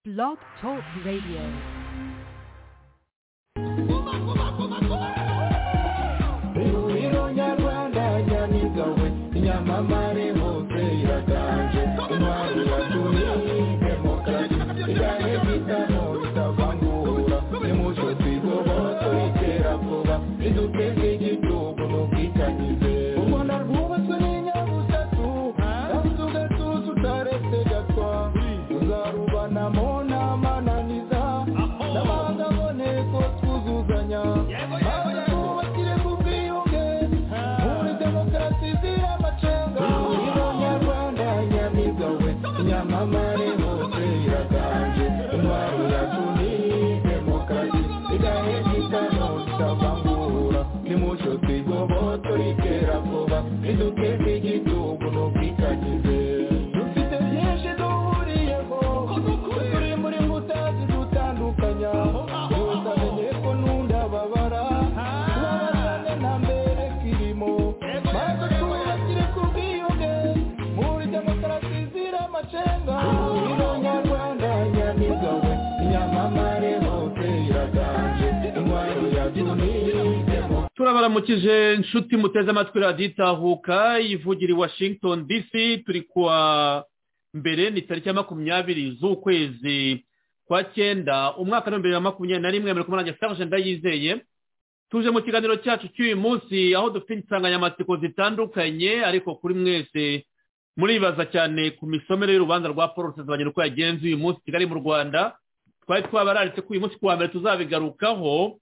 Blog Talk Radio. Ihuriro nyarwanda nyamigawe inyamamare hose iraganje intwari yaturiye demokarasi igahe bitamo bitavangura nimuco twigoboka itera vuba iduteze igitugu mu bwitanyize ubona rwubatswe n'inyabutatu yabuze ugatuza utaretse gatwa tuzarubanamo n'amananiza n'amahanga aboneko twuzuzanya maze twubakire ku bwiyunge muri demokarasi izira amacenga ihuriro nyarwanda nyamigawe inyamamare hose iraganje intwaro yatuniye demokarasi igahe igitano kitavangura nimucyo twigoboto itera vuba iduteze igitugu n'ubwikagize dufite byinshi duhuriyeho turi muri mbuta zidutandukanya yose amenye ko nunda babara tubabazane nta mbere kirimo maze twubakire ku bwiyunge muri demokarasi izira amacenga ihuriro nyarwanda nyamigawe inyamamare hose iraganje intwaro yatuniye demokarasi turabaramukije inshuti muteze amatwi radiyo itahuka ivugira i washington dc turi kuwa mbere ni tariki ya makumyabiri z'ukwezi kwa cyenda umwaka w'ibihumbi bibiri na makumyabiri na rimwe muri kumwe serge ndayizeye tuje mu kiganiro cyacu cy'uyu munsi aho dufite insanganyamatsiko zitandukanye ariko kuri mwese muribaza cyane ku misomere y'urubanza rwa paul rusesabagina uko yagenze uyu munsi kigali mu rwanda twari twabararitse ko uyu munsi kuwa mbere tuzabigarukaho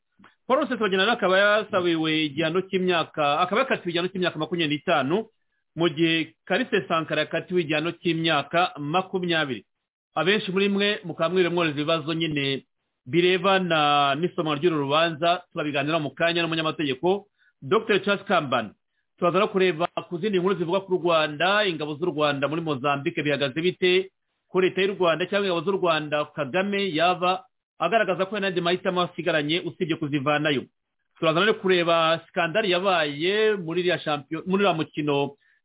paul rusesabagina akaba yasabiwe igihano cy'imyaka akaba yakatiwe igihano cy'imyaka makumyabiri n'itanu mu gihe karise sankara yakatiwe igihano cy'imyaka makumyabiri abenshi muri mwe mukaba mwiriwe mworoza ibibazo nyine birebana n'isomwa ry'uru rubanza turabiganiraho mu kanya n'umunyamategeko dr charles kamban turaza no kureba ku zindi nkuru zivuga ku rwanda ingabo z'u rwanda muri mozambique bihagaze bite ko leta y'u rwanda cyangwa ingabo z'u rwanda kagame yaba agaragaza ko yanandi mahitamo asigaranye usibye kuzivanayo turazana no kureba sikandari yabaye muri iriya shampiyona muri iriya mukino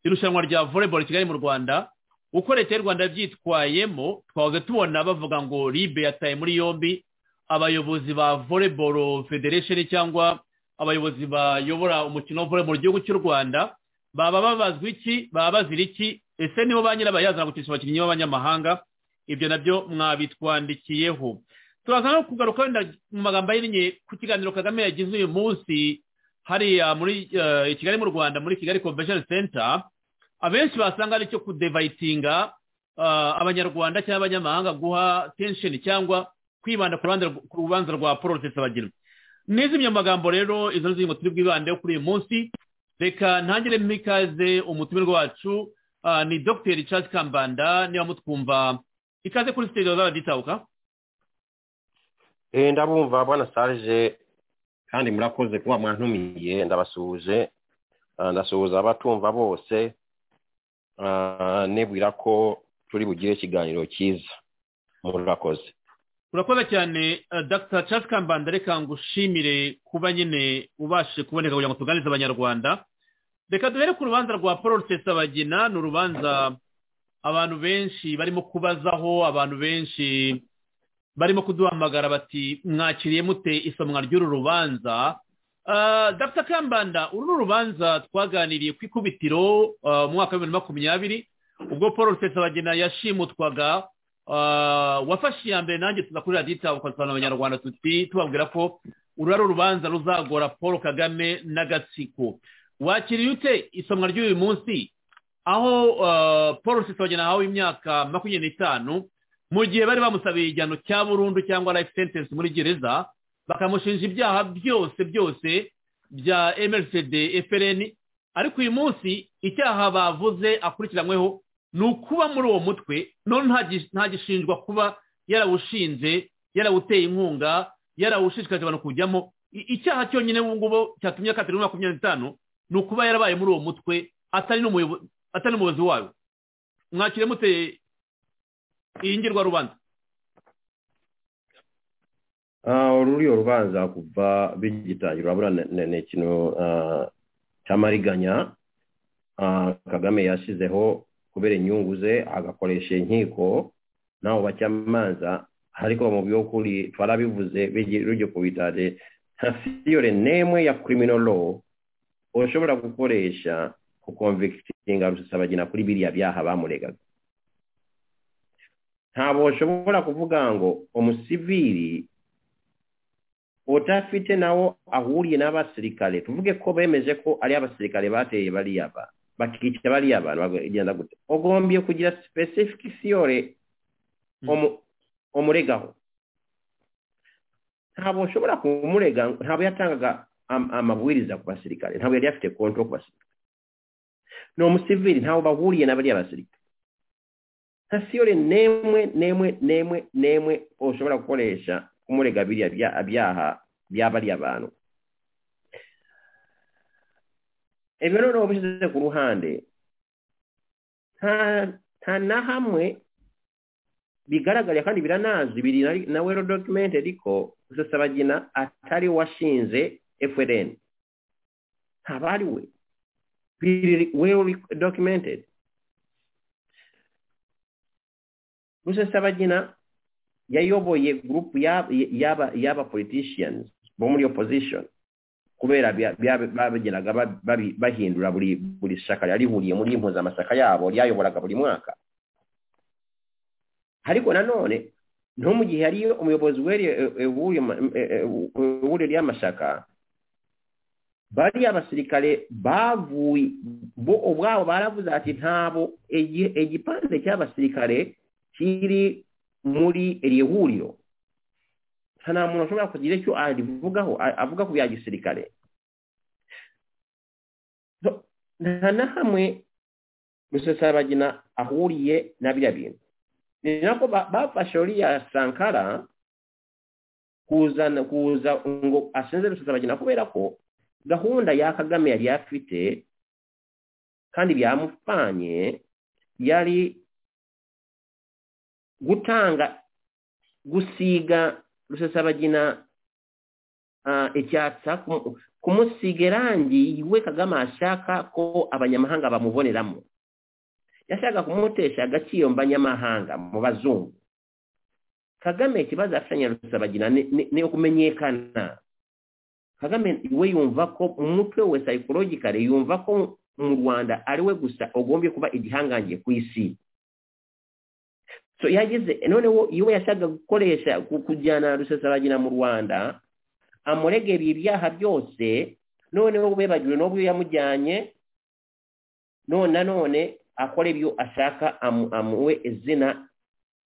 irushanwa rya volleyball kigali mu rwanda uko leta y'u rwanda yabyitwayemo twahoze tubona bavuga ngo libe yataye muri yombi abayobozi ba volleyball federation cyangwa abayobozi bayobora umukino wa volleyball mu gihugu cy'u rwanda baba babazwa iki baba bazira iki ese nibo ba nyirabayazana gucisha abakinnyi b'abanyamahanga ibyo nabyo mwabitwandikiyeho turaza no kugaruka wenda mu magambo ahinnye ku kiganiro kagame yagize uyu munsi hariya muri eh, i kigali mu rwanda muri kigali convention center abenshi basanga ari cyo kudevayitinga ah, abanyarwanda cyangwa abanyamahanga guha tensheni cyangwa kwibanda ku rubanza rw- ku rubanza rwa paul rusesabagina n'izimye magambo rero izo nzingo turi bwibandeho kuri uyu munsi reka ntangire mikaze umutumirwa wacu ah, ni dr charles kambanda niba mutwumva ikaze kuri studio z'abaditabuka Eh, ndabumva bwana sarge kandi murakoze kuba mwantumiye ndabasuhuje Ah, ndasuhuza abatumva bose Ah, nibwira ko turi bugire ikiganiro cyiza murakoze urakoze cyane eh, dr charles kambanda reka ngushimire kuba nyine ubashije kuboneka kugira ngo tuganirize abanyarwanda reka duhere ku rubanza rwa paul rusesabagina ni urubanza abantu benshi barimo kubazaho abantu benshi barimo kuduhamagara bati mwakiriye mute isomwa ry'uru rubanza Ah, dr kambanda uru ni urubanza twaganiriye ku ikubitiro ah, mu mwaka wa bibiri na makumyabiri ubwo paul rusesabagina yashimutwaga Ah, wafashe iya mbere nanjye tuza kuri radiyo itaha ukadusobanurira abanyarwanda tuti tubabwira ko uru ari urubanza ruzagora paul kagame n'agatsiko wakiriye ute isomwa ry'uyu munsi aho ah, paul rusesabagina ahawe imyaka makumyabiri n'itanu mu gihe bari bamusabiye igihano cya burundu cyangwa life sentence muri gereza bakamushinja ibyaha byose byose bya mrcd frn ariko uyu munsi icyaha bavuze akurikiranyweho ni ukuba muri uwo mutwe none nta gi- nta gishinjwa kuba yarawushinze yarawuteye inkunga yarawushishikariza abantu kujyamo I- icyaha cyonyine ubu ngubu cyatumye akatira muri makumyabiri n'itanu ni ukuba yarabaye muri uwo mutwe atari n'umuyobo- atari n'umuyobozi wayo mwakire mute iyi ngirwarubanza Ah, ruriyo rubanza kuva bigitangira urabona ni- ni ni ikintu ah, cy'amariganya ah, kagame yashyizeho kubera inyungu ze agakoresha inkiko nawe bacyamanza ariko mu by'ukuri twarabivuze bigi- rujya ku bitare nta siyore n'imwe ya criminal law ushobora gukoresha ku convictinga rusesabagina kuri biriya byaha bamuregaga ntabwo ushobora kuvuga ngo umusivili udafite nawo ahuriye n'abasirikare tuvuge ko bemeje ko ari abasirikare bateye bariya ba bakica bariya bantu bagenda gute ugombye kugira specific siyore omu- umuregaho ntabwo ushobora kumurega ntabwo yatangaga am- amabwiriza ku basirikare ntabwo yari afite control ku basirikare ni umusivili ntabwo bahuriye n'abariya basirikare nta siyore n'imwe n'imwe n'imwe n'imwe ushobora gukoresha kumurega biriya bya- byaha bya bariya bantu ibyo noneho bishyize ku ruhande nta- nta na hamwe bigaragara kandi biranazwi biri na- na wero document ariko rusesabagina atari washinze FLN ntaba ari we biri well documented rusesabagina yayoboye group y'aba y'aba- y'aba politicians bo muri opposition kubera bya- bya- babigeraga ba- babi- bahindura buri buri shyaka yarihuriye muri impuzamasaka yabo ryayoboraga buri mwaka ariko nanone nko mu gihe hariyo umuyobozi w'uriya ry'amashaka bariya abasirikare bavuye bo ubwabo baravuze ati ntabo igi- igipande cy'abasirikare kiri muri iri huriro nta na muntu ushobora kugira icyo abivugaho a- avuga ku bya gisirikare So, nta na hamwe rusesabagina ahuriye na biriya bintu ni nako ba- bafashe uriya sankara kuzana kuza ngo asenze rusesabagina kubera ko gahunda ya kagame yari afite kandi byamupfanye yari gutanga gusiga rusesabagina ah, icyatsa ku- kumusiga irangi we kagame ashaka ko abanyamahanga bamuboneramo yashaka kumutesha agaciro mu banyamahanga mu bazungu kagame ikibazo afitanye na rusabagina ni- ni ni ukumenyekana kagame we yumva ko umutwe we psychologically yumva ko mu rwanda ari we gusa ugombye kuba igihangange ku isi so yageze noneho iwe yashaka gukoresha ku- kujyana rusesabagina mu rwanda amuregera ibyaha byose noneho bebagiwe n'ubwo yamujyanye none nanone akora ibyo ashaka amu- amuwe izina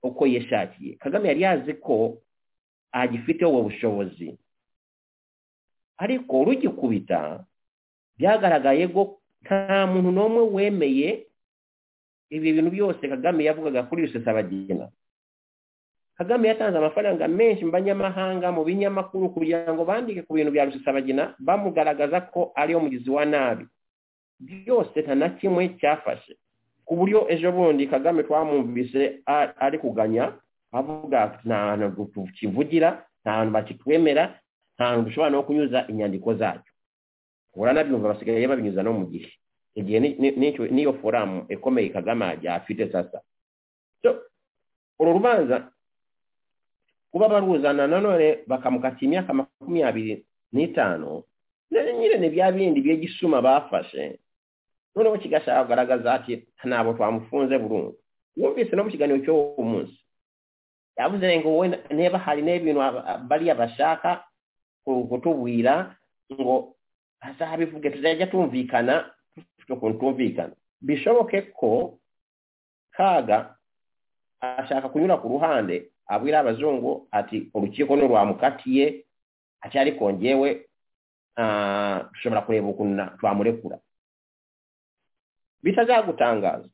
uko yishakiye kagame yari yazi ko agifite ubu bushobozi ariko rugikubita byagaragaye ko nta muntu n'umwe wemeye ibi bintu byose kagame yavugaga kuri rusesabagina kagame yatanze amafaranga menshi mu banyamahanga mu binyamakuru kugira ngo bandike ku bintu bya rusesabagina bamugaragaza ko ariyo mugizi wa nabi byose nta na kimwe cyafashe ku buryo ejo bundi kagame twamwumvise a- ari kuganya avuga ati, nta hantu tukivugira nta hantu bakitwemera nta hantu dushobora no kunyuza inyandiko zacu uranabyumva basigaye babinyuza no mu gihe igihe ni- ni- n'icyo- n'iyo foramu ikomeye kagame ajya afite sasa So, uru rubanza kuba baruzana nanone bakamukatira imyaka makumyabiri n'itanu nyine ni bya bindi by'igisuma bafashe noneho kigashaka kugaragaza ati ntabwo twamufunze burundu wumvise no mu kiganiro cy'uwo munsi yavuze ngo wowe niba hari n'ibintu aba- bariya bashaka ku- kutubwira ngo azabivuge tuzajya tumvikana dufite ukuntu tumvikana bishoboke ko kaga ashaka kunyura ku ruhande abwira abazungu ati urukiko nurwamukatiye ati ariko njyewe ah, dushobora kureba ukuntu na- twamurekura bitazagutangaza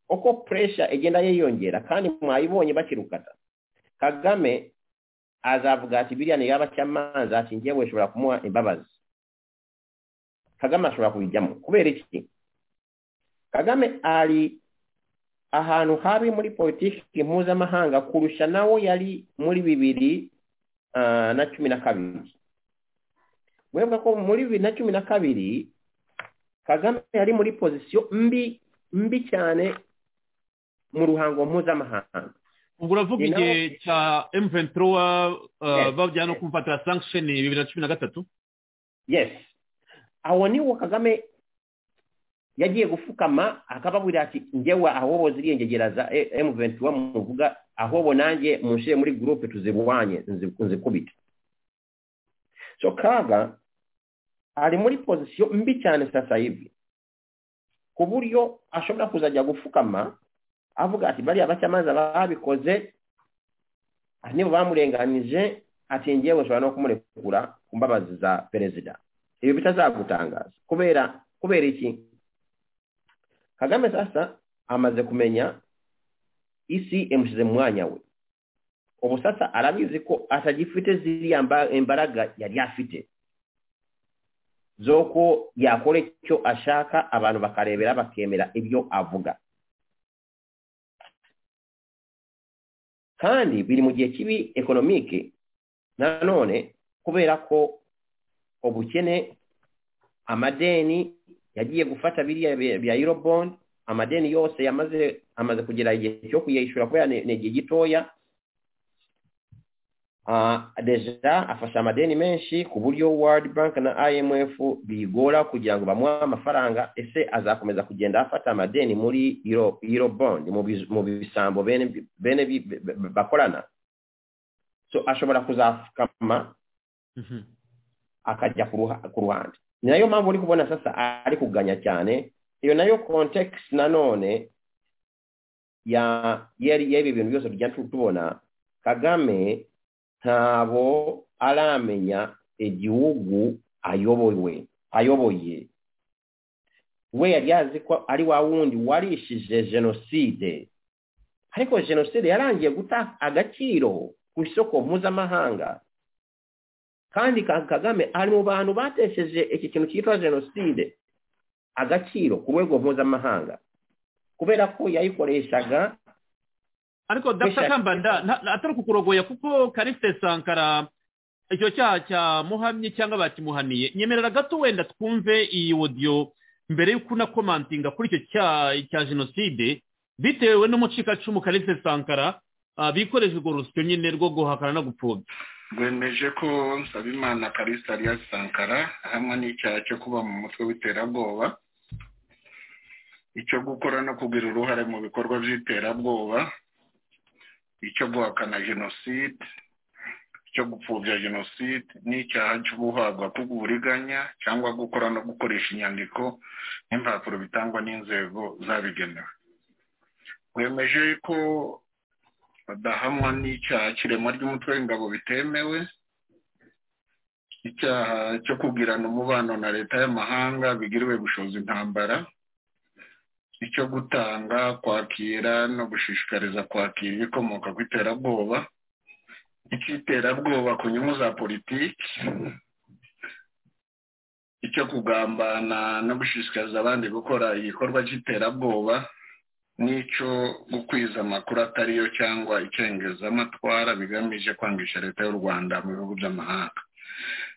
uko puresha igenda yiyongera kandi mwayibonye bakirukata kagame azavuga ati biriya ntiyaba cy'amazi ati njyewe ushobora kumuha imbabazi kagame ashobora kubijyamo kubera iki kagame ari ahantu habi muri politiki mpuzamahanga kurusha nawe yari muri bibiri ah, na cumi na kabiri mwebwe ko muri bibiri na cumi na kabiri kagame yari muri pozisiyo mbi mbi cyane mu ruhango mpuzamahanga ubwo uravuga You know- igihe cya emuventirowa Yes, bajya no yes. kumfatira sankisheni bibiri na cumi na gatatu yes aho ni uwo kagame yagiye gufukama akababwira ati njyewe ahoboza iriyengegereza emu venti wa muvuga ahobo nanjye munshire muri gurupe tuzibwanye nzi- nzikubite so kaga ari muri pozisiyo mbi cyane sasa hivi ku buryo ashobora kuzajya gufukama avuga ati bariya bacyamaza babikoze ati nibo bamurenganije ati njyewe ushobora no kumurekura ku mbabazi za perezida ibi bitazagutangaza kubera kubera iki kagame sasa amaze kumenya isi emushyize mu mwanya we ubu sasa arabizi ko atagifite ziriya mba- imbaraga yari afite z'uko yakora icyo ashaka abantu bakarebera bakemera ibyo avuga kandi biri mu gihe kibi ekonomike nanone kubera ko ubukene amadeni yagiye gufata biriya bi- bya eurobond amadeni yose yamaze amaze kugera igihe cyo kuyishyura kubera ni ni igihe gitoya Ah, deja afashe amadeni menshi ku buryo world bank na imf bigora kugira ngo bamuhe amafaranga ese azakomeza kugenda afata amadeni muri euro- eurobond mu biz- mu bisambo bene bene bi- b- b- bakorana so ashobora kuzafukama Mhm. akajya ku ruha- ku ruhande ni nayo mpamvu uri kubona sasa ari kuganya cyane iyo nayo context nanone ya yari yari ibintu byose tujya tu- tubona kagame ntabo aramenya igihugu ayobowe ayoboye we yari yazi ko ari wa wundi warishije jenoside ariko jenoside yarangiye guta agaciro ku isoko mpuzamahanga kandi Ka- kagame ari mu bantu batesheje iki kintu cyitwa jenoside agaciro ku rwego mpuzamahanga kubera ko yayikoreshaga ariko dr Bishaka- kambanda nta- nta- atari kukurogoya kuko kariste sankara icyo cyaha cyamuhamye cyangwa bakimuhaniye nyemerera gato wenda twumve iyi odiyo mbere y'uko unakomantinga kuri icyo cyaha cya jenoside bitewe n'umucikacumu kariste sankara ah, bikoreje urwo rusyo nyine rwo guhakana no gupfobya rwemeje ko nsabimana karisa alias sankara ahamwa n'icyaha cyo kuba mu mutwe w'iterabwoba icyo gukora no kugira uruhare mu bikorwa by'iterabwoba icyo guhakana jenoside icyo gupfobya jenoside n'icyaha cyo guhabwa k'uburiganya cyangwa gukora no gukoresha inyandiko n'impapuro bitangwa n'inzego zabigenewe rwemeje ko badahamwa n'icyaha cy'iremwa ry'umutwe w'ingabo bitemewe icyaha cyo kugirana umubano na leta y'amahanga bigiriwe gushoza intambara icyo gutanga kwakira no gushishikariza kwakira ibikomoka ku iterabwoba icy'iterabwoba ku nyungu za politiki icyo kugambana no gushishikariza abandi gukora igikorwa cy'iterabwoba n'icyo gukwiza amakuru atari yo cyangwa icengezamatwara bigamije kwangisha leta y'u rwanda mu bihugu by'amahanga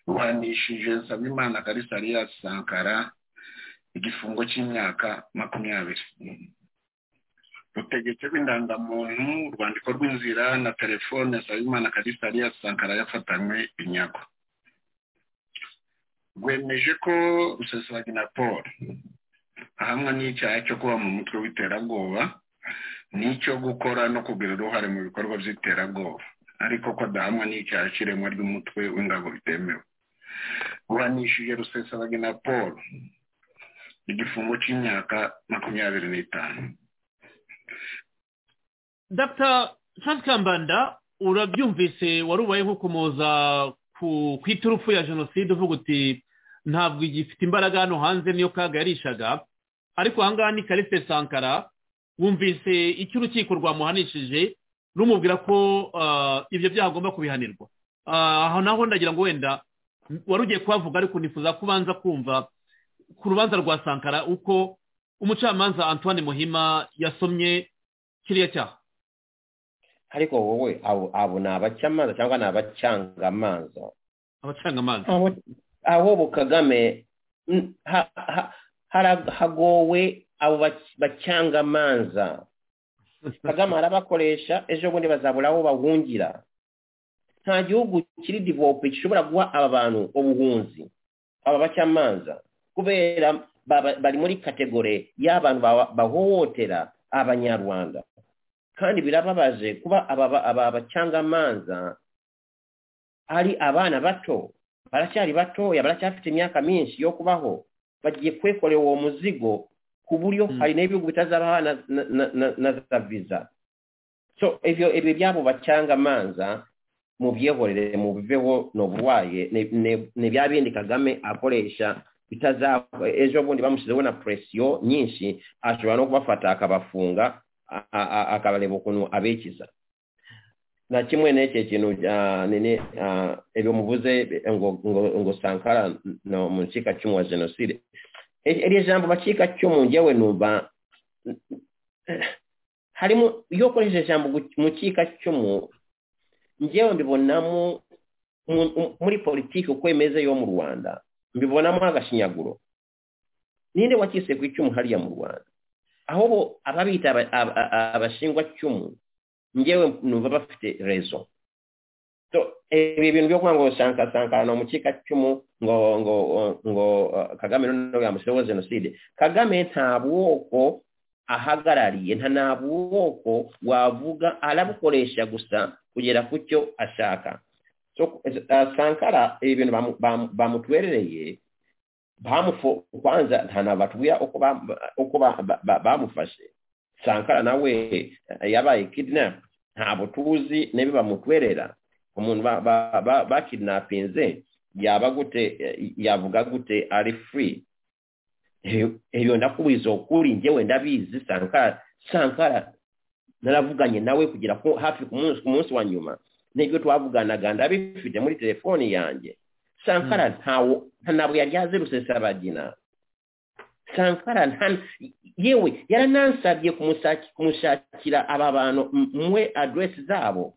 ruhanishije nsabimana karisa alias sankara igifungo cy'imyaka makumyabiri rutegetse rw'indangamuntu urwandiko rw'inzira na telefone nsabimana karisa alias sankara yafatanywe binyago rwemeje ko rusesabagina paul ahamwa n'icyaha cyo kuba mu mutwe w'iterabwoba n'icyo gukora no kugira uruhare mu bikorwa by'iterabwoba ariko ko adahamwa n'icyaha cy'iremwa ry'umutwe w'ingabo bitemewe ruhanishije rusesabagina paul igifungo cy'imyaka makumyabiri n'itanu dr charles kambanda urabyumvise wari ubaye nko kumuza ku ku iturufu ya jenoside uvuga uti ntabwo igifite imbaraga hano hanze niyo kaga yarishaga ariko ahangaha ni kariste sankara wumvise icyo urukiko rwamuhanishije rumubwira ko ah, ibyo byaha agomba kubihanirwa Ah, aho naho ndagira ngo wenda wari ugiye kuhavuga ariko nifuza ko ubanza kumva ku rubanza rwa sankara uko umucamanza antoine muhima yasomye kiriya cyaha ariko wowe abo abo ni abacamanza cyangwa ni abacangamanza abacangamanza Abo- ahobo kagame mm, ha- ha- hara- hagowe abo bac- bacangamanza kagame arabakoresha ejo bundi bazabura aho bahungira nta gihugu kiri divelope gishobora guha aba bantu ubuhunzi aba bacamanza kubera baba- bari muri kategore y'abantu bawa- bahohotera abanyarwanda kandi birababaje kuba aba ba- aba bacangamanza ari abana bato baracyari batoya baracyafite imyaka myinshi yo kubaho bagiye kwekorera uwo muzigo ku buryo Mm. hari n'ibihugu bitazabaha na, na, na, na, na za visa so ibyo ibyo byabo bacangamanza mubyihorere mubiveho ni uburwaye ni- ni- ni bya bindi kagame akoresha bitaza ejo bundi bamushyizeho na presiyo nyinshi ashobora no kubafata akabafunga a- a- a- akabareba ukuntu abekiza na kimwe n'iki kintu ah, nini ah, ibyo muvuze ngo ngo ngo sankara no mu ncika cy'umu wa jenoside Iri- iri jambo bacika cy'umu njyewe numva harimo iyo ukoresheje ijambo gu- mu cika cy'umu njyewe mbibonamo mu- mu- muri politiki uko imeze yo mu rwanda mbibonamo agashinyaguro ninde wakise ku icumu hariya mu rwanda aho bo ababita aba- aba- aba- abashingwa cyumu njyewe numva bafite rezo so ibi bintu byo kuvuga ngo sankasankana mu kika cy'umu ngo ngo ngo eh, kagame noneho yamushyiriweho jenoside kagame nta bwoko ahagarariye nta nta bwoko wavuga arabukoresha gusa kugera ku cyo ashaka so eh, sankara ibi bintu bamu- bamu- bamutuberereye bamufo kwanza nta na batubwira uko bam- uko ba- ba- ba- bamufashe sankara nawe eh, yabaye kidnap ntabwo tuzi niba bamutwerera umuntu ba- ba- ba- bakidnapinze yaba gute eh, yavuga gute ari free Eyo- eyo ndakubiza ukuri njyewe ndabizi sankara sankara naravuganye nawe kugera ku hafi ku munsi ku munsi wa nyuma nibyo twavuganaga ndabifite muri telefoni yanjye sankara ntawo nta- ntabwo yari yazi rusesabagina sankara nta- yewe yaranansabye kumusaki- kumushakira aba bantu m- mwe aderesi zabo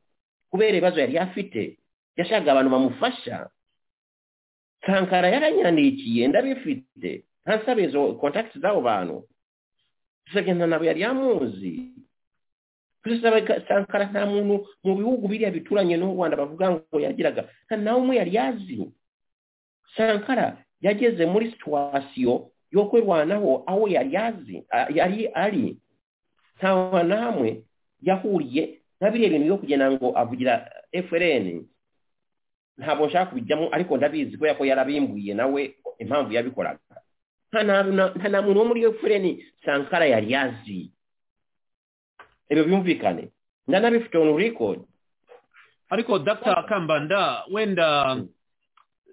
kubera ibibazo yari afite yashakaga abantu bamufasha sankara yaranyandikiye ndabifite ntasaba izo kontakiti z'abo bantu rusagenda ntabwo yari yamuzi Rusaba- sankara nta muntu mu bihugu biriya bituranye n'u rwanda bavuga ngo yagiraga nta nawe umwe yari yazi sankara yageze muri situwasiyo yo kwirwanaho aho yari yazi a- yari ari nta hantu na hamwe yahuriye na biriya bintu byo kugenda ngo avugira frn ntabwo nshaka kubijyamo ariko ndabizi kubera ko yarabimbuye nawe impamvu yabikoraga nta na- nta na muntu wo muri efureni sankara yari yazi ibyo byumvikane ndanabifite onu record ariko dr kambanda wenda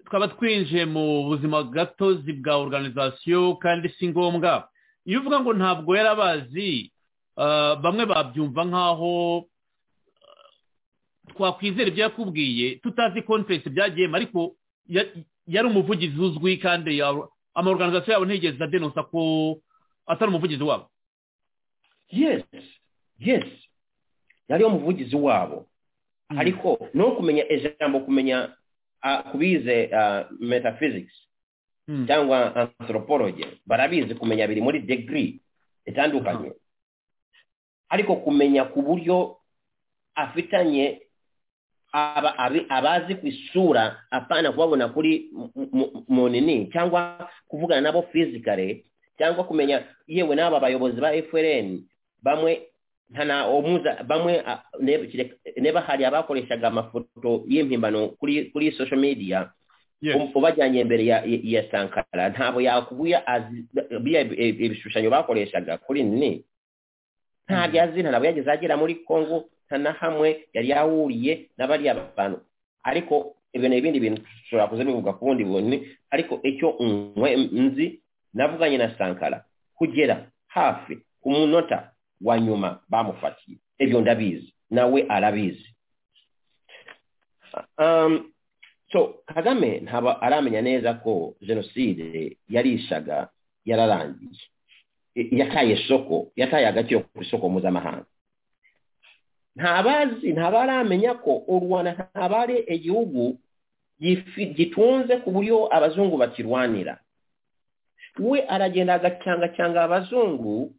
twaba twinjiye mu buzima gatozi bwa organizasiyo kandi si ngombwa iyo uvuga ngo ntabwo yari abazi ah, bamwe babyumva nk'aho ah, twakwizera ibyo yakubwiye tutazi kontekisi byagiyemo ariko ya- yari umuvugizi uzwi kandi ya- amaorganizasiyo yabo ntiyigeze adenonsa ko atari umuvugizi wabo yes yes yari umuvugizi wabo ariko no kumenya ijambo kumenya ah, kubize ah, metaphysics Mm. cyangwa anthropology barabizi kumenya biri muri degree itandukanye ariko kumenya ku buryo afitanye aba- abi- abazi ku isura apana kubabona kuri mu- mu- mu nini cyangwa kuvugana nabo physically cyangwa kumenya yewe n'aba bayobozi ba FLN bamwe ntana omuza bamwe ah, ne- kire- neba hari abakoreshaga amafoto y'impimbano kuri kuri social media Yes. Um- ubajyanye imbere ya, ya- ya sankara ntabwo yakubuya azi biriya bi- eh, ibishushanyo bakoreshaga kuri nini ntabyo azi ntabwo yageze agera muri congo nta na hamwe yari yahuriye n'abariya bantu ariko ibyo ni ibindi bintu dushobora kuzibivuga ku bundi buntu ariko icyo nkwe nzi navuganye na sankara kugera hafi ku munota wa nyuma bamufatiye ibyo ndabizi nawe arabizi um, so kagame ntabwo aramenya neza ko jenoside yarishaga yararangiye I- yataye isoko yataye agaciro ku isoko mpuzamahanga ntabazi ntabaramenya ko u rwanda ntabwo ari igihugu gifi- gitunze ku buryo abazungu bakirwanira we aragenda agacyanga cyanga abazungu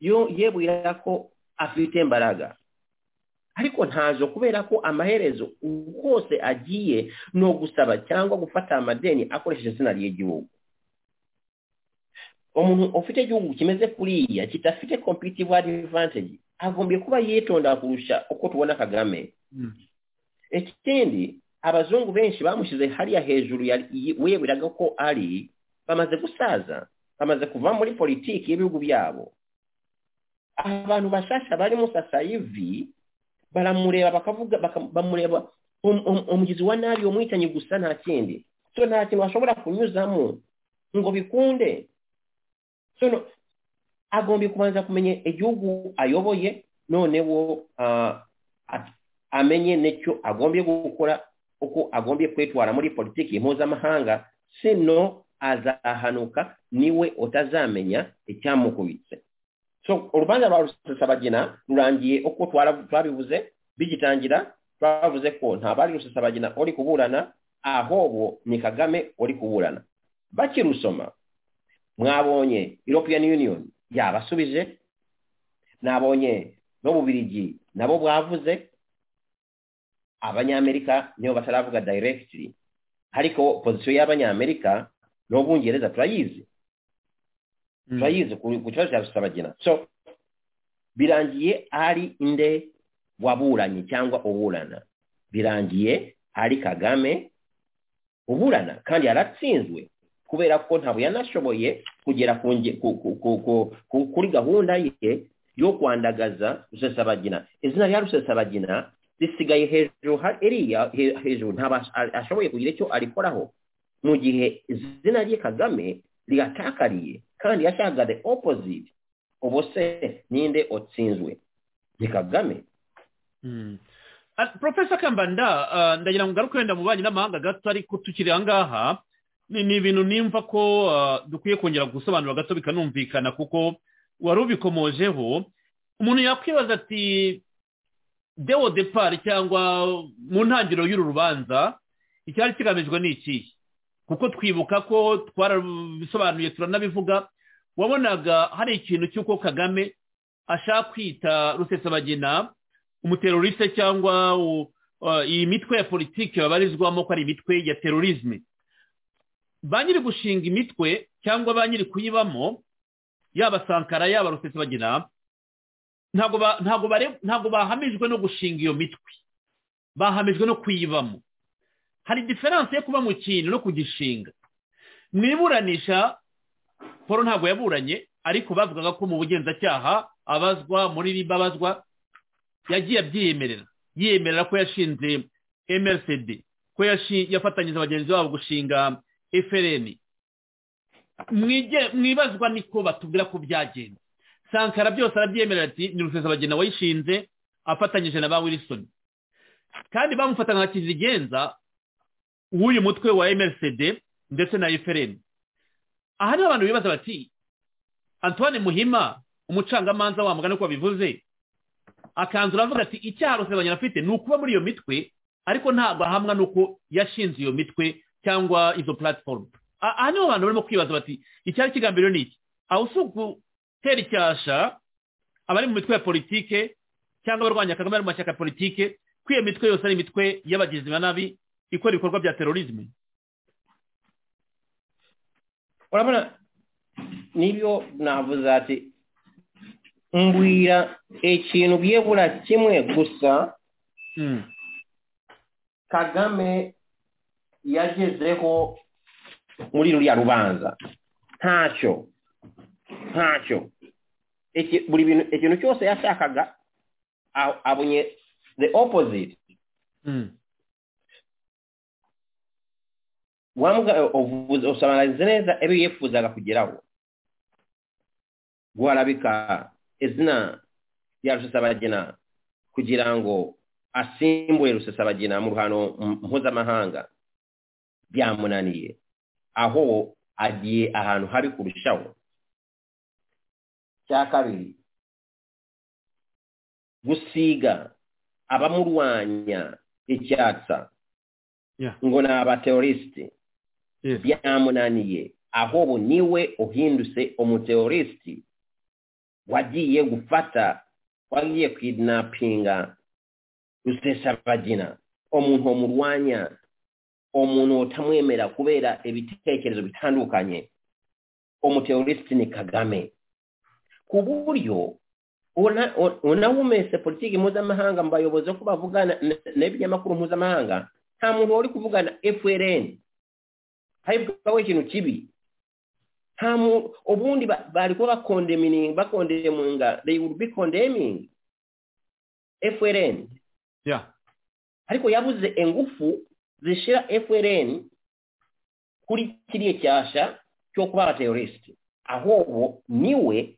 yo- yebwira ko afite imbaraga ariko ntaje kubera ko amaherezo rwose agiye ni ugusaba cyangwa gufata amadeni akoresheje izina ry'igihugu umuntu ufite igihugu kimeze kuriya kidafite competitive advantage agombye kuba yitonda kurusha uko tubona kagame ikindi abazungu benshi bamushyize hariya hejuru wibiraga ko ari bamaze gusaza bamaze kuva muri politiki y'ibihugu byabo abantu bashasha barimo sasayivi baramureba bakavuga baka- bamureba um- um- umugizi wa nabi umwicanyi gusa nta kindi so nta kintu bashobora kunyuzamo ngo bikunde so no, agombye kubanza kumenya igihugu ayoboye noneho ah, at- amenye n'icyo agombye gukora uko agombye kwitwara muri politiki mpuzamahanga sino azahanuka niwe utazamenya icyamukubitse so urubanza rwa rusesabagina rurangiye uko twara- twabivuze bigitangira twavuze ko nta bari rusesabagina uri kuburana ahubwo ni kagame uri kuburana bakirusoma mwabonye european union yabasubije nabonye n'ububirigi nabo bwavuze abanyamerika nibo bataravuga directly ariko pozisiyo y'abanyamerika n'ubwongereza turayizi turayizi ku ku kibazo cya rusabagina so birangiye ari inde waburanye cyangwa uburana birangiye ari kagame uburana kandi yaratsinzwe kubera ko ntabwo yanashoboye kugera ku nge- ku- ku- ku- ku- ku- kuri gahunda ye yo kwandagaza rusesabagina izina rya rusesabagina risigaye hejuru ha- eriya he- hejuru ntabwo ash- ashoboye kugira icyo arikoraho mu gihe izina rye kagame riyatakariye kandi yashakaga the opposite ubu se ninde utsinzwe ni kagame Mm. Ah, Professor Kambanda ah, ndagira ngo ngaruke wenda mu banyi n'amahanga gato ariko tukiri aha ngaha ni ni ibintu nimva ko ah, dukwiye kongera gusobanura gato bikanumvikana kuko wari ubikomojeho umuntu yakwibaza ati dewo depari cyangwa mu ntangiriro y'uru rubanza icyari kigamijwe ni ikihe kuko twibuka ko twarabisobanuye turanabivuga wabonaga hari ikintu cy'uko kagame ashaka kwita rusesabagina umuteroriste cyangwa u- uh, iyi mitwe ya politiki babarizwamo ko ari imitwe ya terorisme ba nyiri gushinga imitwe cyangwa ba nyiri kuyibamo yaba sankara yaba rusesabagina ntabwo ba- ntabwo bare- ntabwo bahamijwe no gushinga iyo mitwe bahamijwe no kuyibamo hari diferanse yo kuba mu kintu no kugishinga mu iburanisha paul ntabwo yaburanye ariko bavugaga ko mu bugenzacyaha abazwa muri babazwa yagiye abyiyemerera yiyemerera ko yashinze mrcd ko yashi- yafatanyije bagenzi babo gushinga frn Mwige- mwibazwa niko batubwira ko byagenda sankara byose arabyemerera ati ni rusesabagina wayishinze afatanyije na ba wilson kandi bamufataga nka kizigenza w'uyu mutwe wa mrcd ndetse na frn aha niho abantu bibaza bati antoine muhima umucangamanza wa mugani uko babivuze akanzu aravuga ati icyaha rusebanya afite ni ukuba muri iyo mitwe ariko ntabwo ahamwa nuko yashinze iyo mitwe cyangwa izo platform A- aha niho abantu barimo kwibaza bati icyari kigambiriwe ni iki aho si ugutera icyasha abari mu mitwe ya politike cyangwa abarwanya kagame bari mu mashyaka ya politike ko iyo mitwe yose ari imitwe y'abagizi ba nabi ikora ibikorwa bya terorisme urabona nibyo navuze ati mbwira ikintu byebura kimwe gusa kagame yagezeho muri ruriya rubanza ntacyo ntacyo Iki- buri bintu ikintu cyose yashakaga a- abonye the opposite wamuga uvuze usobanuriza neza ibyo yifuzaga kugeraho guharabika izina rya rusesabagina kugira ngo asimbure rusesabagina mu ruhano m- mpuzamahanga byamunaniye aho agiye ahantu habi kurushaho cya kabiri gusiga abamurwanya icyatsa Yeah. ngo ni abaterorisite byamunaniye ahubwo niwe uhindutse umuteorisiti wagiye gufata wagiye kwidinapinga rusesabagina omuntu omulwanya omuntu otamwemera kubera ebitekerezo bitandukanye omuterorist ni kagame ku buryo una- o- unawumese politiki mpuzamahanga mu bayobozi ko bavugana n- n'ibinyamakuru mpuzamahanga nta muntu uri kuvugana frn haibwaho ikintu kibi nta mu- ubundi ba- bari kuba bakondemininga bakondemunga they would be condemning frn yeah ariko yabuze ingufu zishira frn kuri kiriya cyasha cyo kuba abaterorisiti ahubwo niwe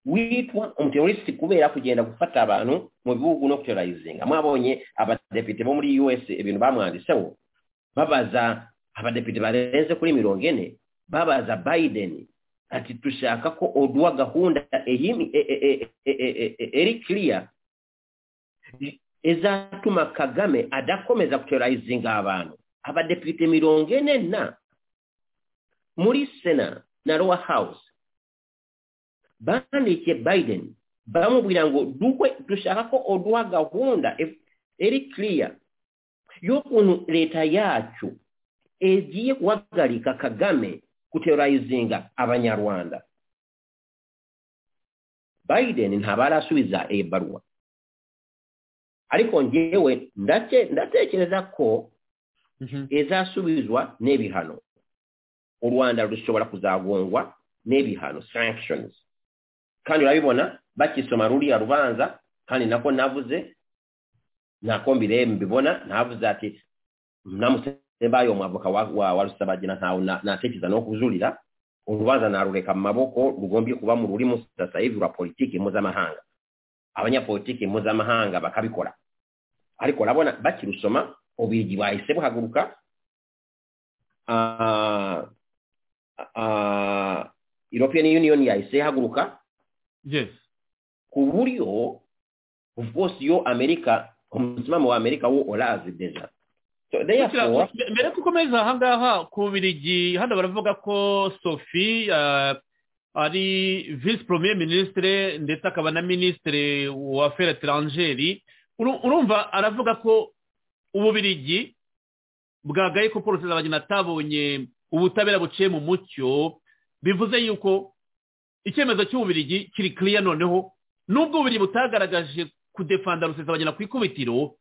witwa umuterorisiti kubera kugenda gufata abantu mu bihugu no kuterorizinga mwabonye abadepite bo muri us ibintu bamwanditseho babaza abadepite barenze kuri mirongo ine babaza biden ati dushaka ko oduha gahunda eyimi- e- e- e- e- e- e- e- eri kiriya izatuma kagame adakomeza kuterorizinga abantu abadepite mirongo ine na muri sena na lower house bandikiye biden bamubwira ngo duhwe dushaka ko oduha gahunda if- iri kiriya y'ukuntu leta yacu igiye guhagarika kagame kuterorizinga abanyarwanda biden ntabarasubiza iyi baruwa ariko njyewe ndake- ndatekereza ko Mhm. izasubizwa n'ibihano u rwanda rushobora kuzagongwa n'ibihano sanctions kandi urabibona bakisoma ruriya rubanza kandi nako navuze nako mbire mbibona navuze ati namutse mbaye umwavoka wa, wa, wa rusabagina ntawe na- natekereza no kujurira urubanza narureka mu maboko rugombye kuba mu rurimi sasa hivi rwa politiki mpuzamahanga abanyapolitiki mpuzamahanga bakabikora ariko urabona bakirusoma ubirigi bahise buhaguruka Ah, ah, european union yahise ihaguruka yes ku buryo of course yo amerika umusimamo wa amerika wo urazi deja so therefore Kugira- mbere kukomeza ahangaha ku birigi hano baravuga ko sophie ah, ari vice premier ministre ndetse akaba na ministre wa fera etrangeri Uru- urumva aravuga ko ububirigi bwagaye ko paul rusesabagina atabonye ubutabera buciye mu mucyo bivuze yuko icyemezo cy'ububirigi kiri kiriya noneho nubwo ububirigi butagaragaje kudefanda rusesabagina ku ikubitiro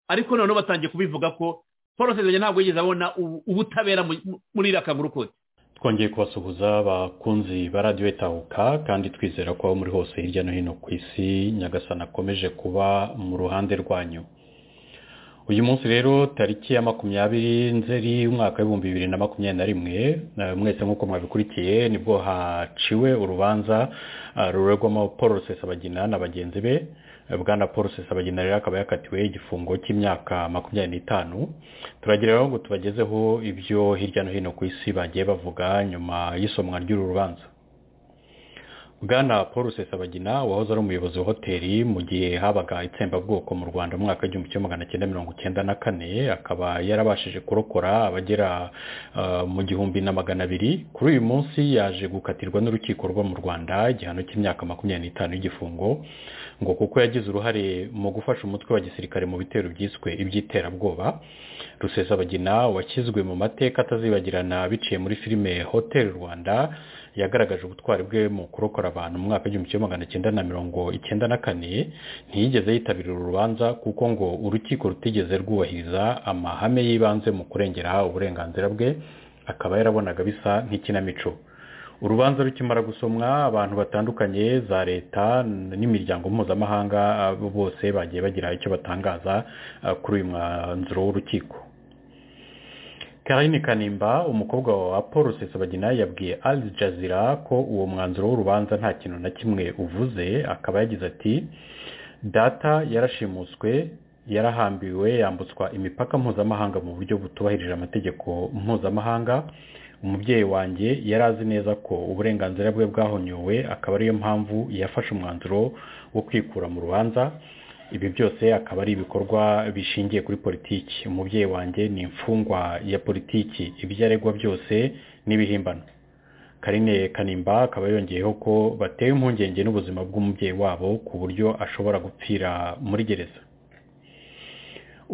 ariko noneho batangiye kubivuga ko paul rusesabagina ntabwo yigeze abona ubu- ubutabera mu- mu- muri iriya kaguru kose twongeye kubasuhuza abakunzi ba radiyo itahuka kandi twizera ko aho muri hose hirya no hino ku isi nyagasana akomeje kuba mu ruhande rwanyu uyu munsi rero tariki ya makumyabiri nzeri umwaka w'ibihumbi bibiri na makumyabiri na rimwe eh, mwese nk'uko mwabikurikiye nibwo haciwe urubanza eh, rurerwamo paul rusesabagina na bagenzi be Eh, bwana paul rusesabagina rero akaba yakatiwe igifungo cy'imyaka makumyabiri n'itanu turagira rero ngo tubagezeho ibyo hirya no hino ku isi bagiye bavuga nyuma y'isomwa ry'uru rubanza bwana paul rusesabagina wahoze ari umuyobozi wa hoteli mu gihe habaga itsembabwoko mu rwanda mu mwaka w'igihumbi kimwe magana cyenda mirongo cyenda na kane akaba yarabashije kurokora abagera eh, mu gihumbi na magana abiri kuri uyu munsi yaje gukatirwa n'urukiko rwo mu rwanda igihano cy'imyaka makumyabiri n'itanu y'igifungo ngo kuko yagize uruhare mu gufasha umutwe wa gisirikare mu bitero byiswe iby'iterabwoba rusesabagina washyizwe mu mateka atazibagirana biciye muri filime hotel rwanda yagaragaje ubutwari bwe mu kurokora abantu mu mwaka w'igihumbi kimwe magana cyenda na mirongo icyenda na kane ntiyigeze yitabira uru rubanza kuko ngo urukiko rutigeze rwubahiriza amahame y'ibanze mu kurengera uburenganzira bwe akaba yarabonaga bisa nk'ikinamico urubanza rukimara gusomwa abantu batandukanye za leta n'imiryango mpuzamahanga ah, bose bagiye bagira icyo batangaza ah, kuri uyu mwanzuro w'urukiko Karine Kanimba umukobwa wa Paul Rusesabagina yabwiye Al Jazeera ko uwo mwanzuro w'urubanza nta kintu na kimwe uvuze akaba yagize ati data yarashimuswe yarahambiwe yambutswa imipaka mpuzamahanga mu buryo butubahirije amategeko mpuzamahanga umubyeyi wanjye yari azi neza ko uburenganzira bwe bwahonyowe akaba ariyo mpamvu yafashe umwanzuro wo kwikura mu rubanza ibi byose akaba ari ibikorwa bishingiye kuri politiki umubyeyi wanjye ni imfungwa ya politiki ibyo aregwa byose n'ibihimbano karine kanimba akaba yongeyeho ko batewe impungenge n'ubuzima bw'umubyeyi wabo ku buryo ashobora gupfira muri gereza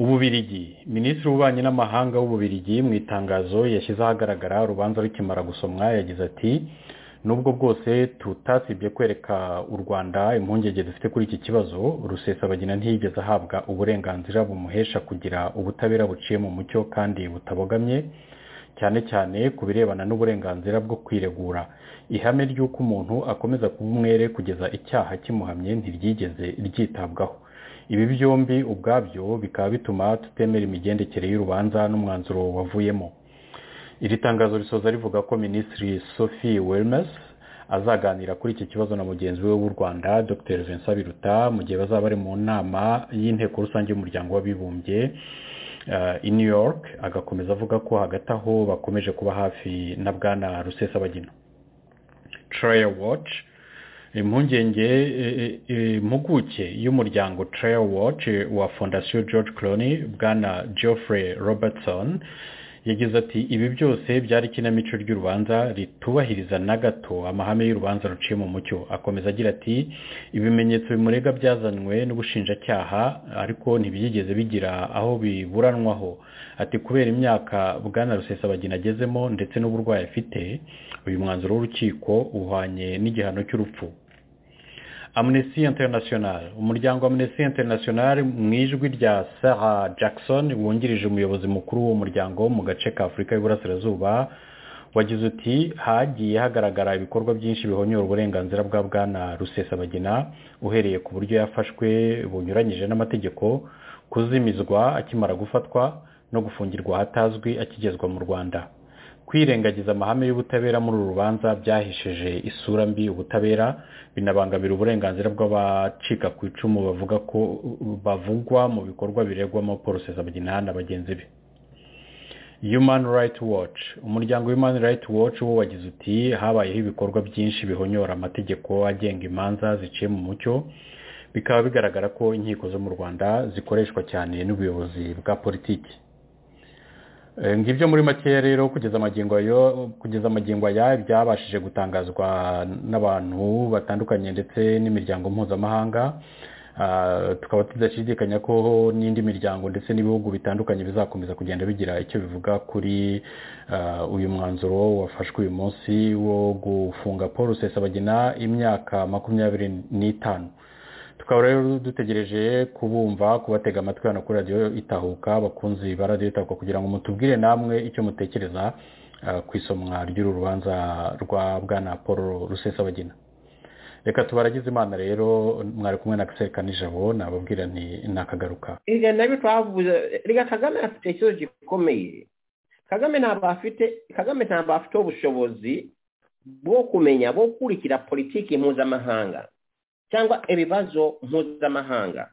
ububirigi minisitiri w'ububanyi n'amahanga w'ububirigi mu itangazo yashyize ahagaragara urubanza rukimara gusomwa yagize ati nubwo bwose tutasibye kwereka u rwanda impungenge dufite kuri iki kibazo rusesabagina ntiyigeze ahabwa uburenganzira bumuhesha kugira ubutabera buciye mu mucyo kandi butabogamye cyane cyane ku birebana n'uburenganzira bwo kwiregura ihame ry'uko umuntu akomeza kuba umwere kugeza icyaha kimuhamye ntiryigeze ryitabwaho ibi byombi ubwabyo bikaba bituma tutemera imigendekere y'urubanza n'umwanzuro wavuyemo iri tangazo risoza rivuga ko minisitiri sophie wilmes azaganira kuri iki kibazo na mugenzi we w'u rwanda dr vincent biruta mu gihe bazaba bari mu nama y'inteko rusange y'umuryango w'abibumbye eh, i new york agakomeza avuga ko hagati aho bakomeje kuba hafi na bwana rusesabagina trail watch impungenge eh, eh, impuguke y'umuryango trail watch eh, wa fondasiyo george cloney bwana geoffrey robertson yagize ati ibi byose byari ikinamico ry'urubanza ritubahiriza na gato amahame y'urubanza ruciye mu mucyo akomeza agira ati ibimenyetso bimurega byazanywe n'ubushinjacyaha ariko ntibyigeze bigira aho biburanwaho ati kubera imyaka bwana rusesabagina agezemo ndetse n'uburwayi afite uyu mwanzuro w'urukiko uhwanye n'igihano cy'urupfu amnesty international umuryango amnesty international mu ijwi rya sarah jackson wungirije umuyobozi mukuru w'uwo muryango mu gace ka afurika y'uburasirazuba wagize uti hagiye hagaragara ibikorwa byinshi bihonyora uburenganzira bwa bwana rusesabagina uhereye ku buryo yafashwe bunyuranyije n'amategeko kuzimizwa akimara gufatwa no gufungirwa ahatazwi akigezwa mu rwanda kwirengagiza amahame y'ubutabera muri uru rubanza byahisheje isura mbi ubutabera binabangamira uburenganzira bw'abacika ku icumu bavuga ko bavugwa mu bikorwa biregwamo porosesabagina na bagenzi be human right watch umuryango human right watch wo wagize uti habayeho ibikorwa byinshi bihonyora amategeko agenga imanza ziciye mu mucyo bikaba bigaragara ko inkiko zo mu rwanda zikoreshwa cyane n'ubuyobozi bwa politiki Eh, ngibyo muri makeya rero kugeza amagingo ayo kugeza amagingo aya byabashije gutangazwa n'abantu batandukanye ndetse n'imiryango mpuzamahanga Ah, tukaba tudashidikanya ko n'indi miryango ndetse n'ibihugu bitandukanye bizakomeza kugenda bigira icyo bivuga kuri ah, uyu mwanzuro wafashwe uyu munsi wo gufunga paul rusesabagina imyaka makumyabiri n'itanu tukaba rero dutegereje kubumva kubatega amatwi hano kuri radiyo itahuka bakunzi ba radiyo itahuka kugira ngo mutubwire namwe icyo mutekereza ah, ku isomwa ry'uru rubanza rwa bwana paul rusesabagina reka tubaragize imana rero mwari kumwe na giseri kanijabo nababwira nti nakagaruka ibyo nabyo twavuze reka kagame afite ikibazo gikomeye kagame ntabwo afite kagame ntabwo afite ubushobozi bwo kumenya bwo gukurikira politiki mpuzamahanga cyangwa ibibazo mpuzamahanga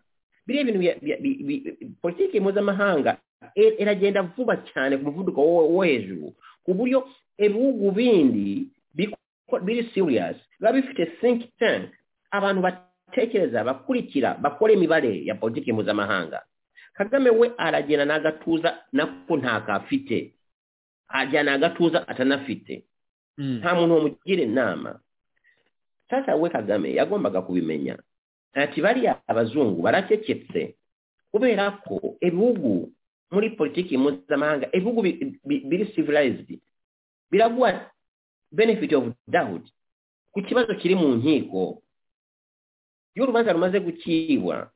biriya bintu bya- bya- bi- bi- politiki mpuzamahanga i- iragenda vuba cyane ku muvuduko wo- wo hejuru ku buryo ibihugu bindi biko- biri serious biba bifite think tank abantu batekereza bakurikira bakora imibare ya politiki mpuzamahanga kagame we aragenda n'agatuza nako ntako afite ajyana agatuza atanafite Mm. nta muntu wamugira inama sasa we kagame yagombaga kubimenya ati bariya abazungu baracecetse kubera ko ibihugu muri politiki mpuzamahanga ibihugu bi- bi- biri civilized biraguha benefit of doubt ku kibazo kiri mu nkiko iyo urubanza rumaze gukirwa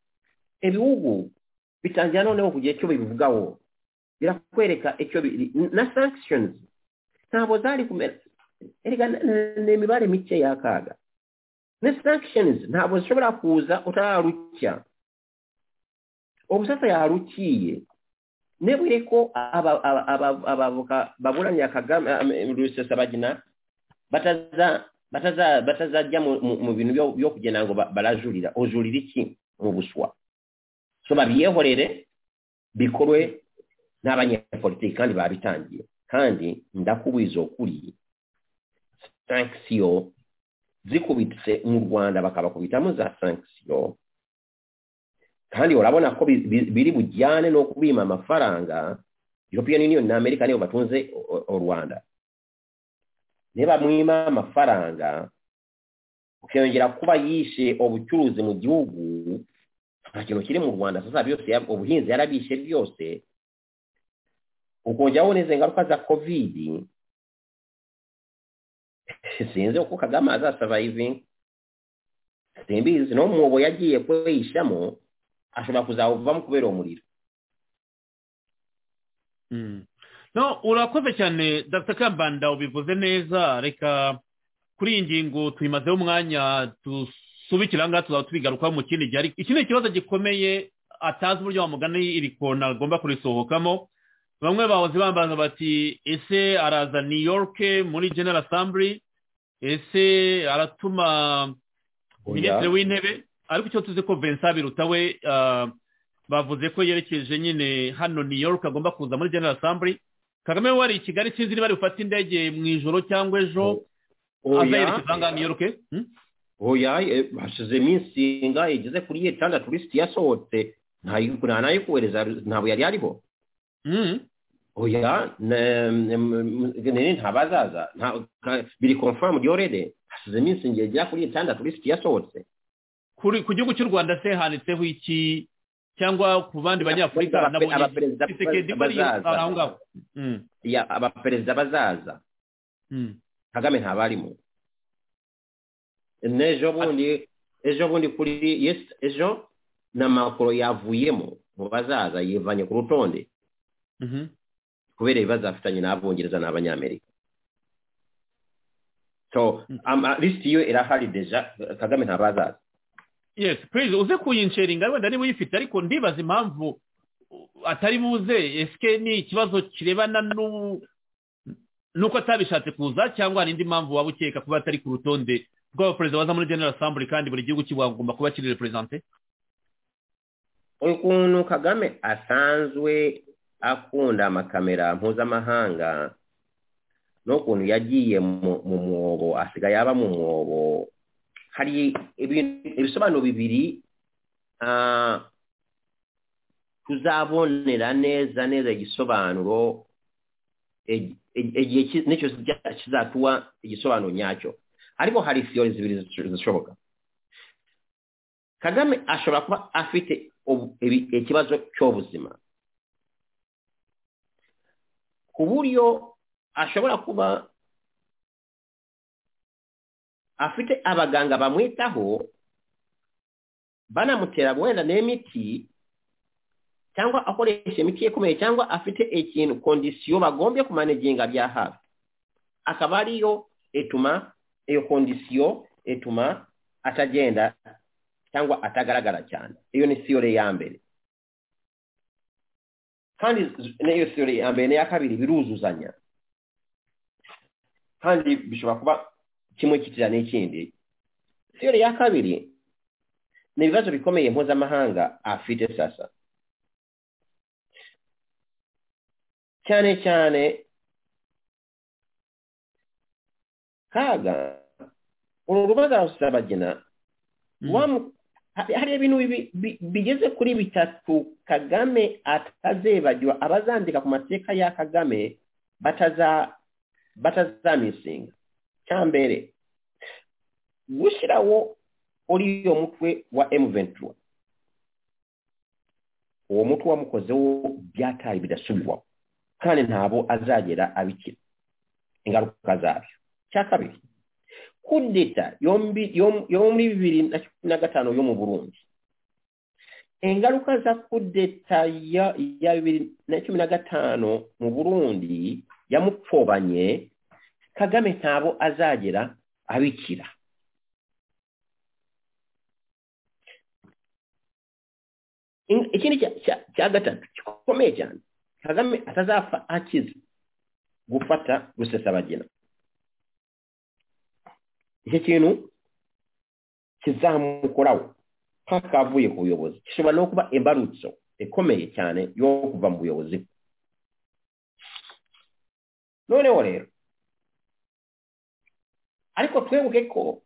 ibihugu bitangira noneho kugira icyo bibivugaho birakwereka icyo bi- na sanctions ntabwo zari kumera erega n- n- ni imibare mike y'akaga ne sanctions ntabwo zishobora kuza utararushya ubu sasa yarukiye nebwire ko aba- aba- aba- abavoka baburanira kagame am- rusesabagina bataza bataza batazajya mu- mu mu bintu byo- byo kugenda ngo ba- barajurira ujurira iki mu buswa so babyihorere bikorwe n'abanyepolitiki kandi babitangiye kandi ndakubiza ukuri sankisiyo zikubitse mu rwanda bakabakubitamo za sankisiyo kandi urabona ko bi- bi- biri bujyane no kubima amafaranga european union na amerika niyo batunze u- u- u rwanda naye bamwima amafaranga ukiyongera kuba yishe ubucuruzi mu gihugu nta kintu kiri mu rwanda sasa byose ya- ubuhinzi yarabishe byose ukongeraho n'izi ngaruka za kovidi sinzi uko kagame azasavayivinga simbizi no mu mwobo yagiye kwihishamo ashobora kuzawuvamo kubera uwo muriro Mm. no urakoze cyane dr kambanda ubivuze neza reka kuri iyi ngingo tuyimazeho umwanya dusubikira ngaha tuzaba tubigarukaho mu kindi gihe ariko iki ni ikibazo gikomeye atazi uburyo wamugana iri kona agomba kurisohokamo bamwe bahoze bambaza bati ese araza new york muri general assembly ese aratuma minisitiri w'intebe ariko icyo tuzi ko vincent biruta we ah, bavuze ko yerekeje nyine hano new york agomba kuza muri general assembly kagame we wari i kigali sinzi niba ari bufate indege mu ijoro cyangwa ejo azayerekeza ngaha new york hmm? oya eh, hashize iminsi nga igeze kuri itandatu lisiti yasohotse ntayo- nta nayo kohereza ntabwo yari yariho Mm. oya nini ntabazaza nta- ka- biri confirm byorede hashize iminsi ngiye gera kuri itandatu lisiti yasohotse Kuri- ku gihugu cy'u rwanda se handitseho iki cyangwa ku bandi banyafurika Abape- nabonye abaperezida Tshisekedi bari bazaza. ari aho ngaho Mm, Ya, abaperezida bazaza mm. kagame ntabarimo n'ejo bundi ejo bundi kuri yes ejo na makoro yavuyemo mu bazaza yivanye ku rutonde Mhm. kubera ibibazo afitanye n'abongereza n'abanyamerika so ama- lisiti yo irahari deja kagame ntabazaza yes please uze kuyinsharinga wenda niba uyifite ariko ndibaza impamvu atari buze esike ni ikibazo kirebana n'u- n'uko atabishatse kuza cyangwa hari indi mpamvu waba ukeka kuba atari ku rutonde rw'abaperezida baza muri general assembly kandi buri gihugu kigomba kuba kiri represente ukuntu kagame asanzwe akunda amakamera mpuzamahanga n'ukuntu yagiye mu mu mwobo asigaye aba mu mwobo hari ibintu- ibisobanuro bibiri ah, tuzabonera neza neza igisobanuro igi- igi- igihe ki- nicyo kijya- kizatuha igisobanuro nyacyo ariko hari theories zibiri zish- zishoboka kagame ashobora kuba afite ubu- ibi- ikibazo cy'ubuzima ku buryo ashobora kuba afite abaganga bamwitaho banamutera wenda n'imiti cyangwa akoresha imiti ikomeye cyangwa afite ikintu kondisiyo bagombye kumaneginga bya hafi akaba ariyo ituma iyo kondisiyo ituma atagenda cyangwa atagaragara cyane iyo ni siyore ya mbere kandi z- n'iyo siyore ya mbere n'iya kabiri biruzuzanya kandi bishobora kuba kimwe kitira n'ikindi siyore ya kabiri ni ibibazo bikomeye mpuzamahanga afite sasa cyane cyane kaga uru rubaga rusabagina wamu hari hari ibintu bibi- bi- bigeze kuri bitatu kagame atazibagirwa abazandika ku mateka ya kagame bataza batazamisinga cya mbere gushyiraho uriyo mutwe wa M23 uwo mutwe wamukozeho byataye bidasubirwaho kandi ntabo azagera abikira ingaruka zabyo cya kabiri kudeta yo mbi- yo- yo muri bibiri na cumi na gatanu yo mu burundi ingaruka za kudeta ya ya bibiri na cumi na gatanu mu burundi yamupfobanye kagame ntabo azagera abikira In- ikindi cya- cya- cya gatatu gikomeye cyane kagame atazapfa akize gufata rusesabagina icyo kintu kizamukoraho mpaka avuye ku buyobozi gishobora no kuba imbarutso ikomeye cyane yo kuva mu buyobozi bwe noneho rero ariko twebuke ko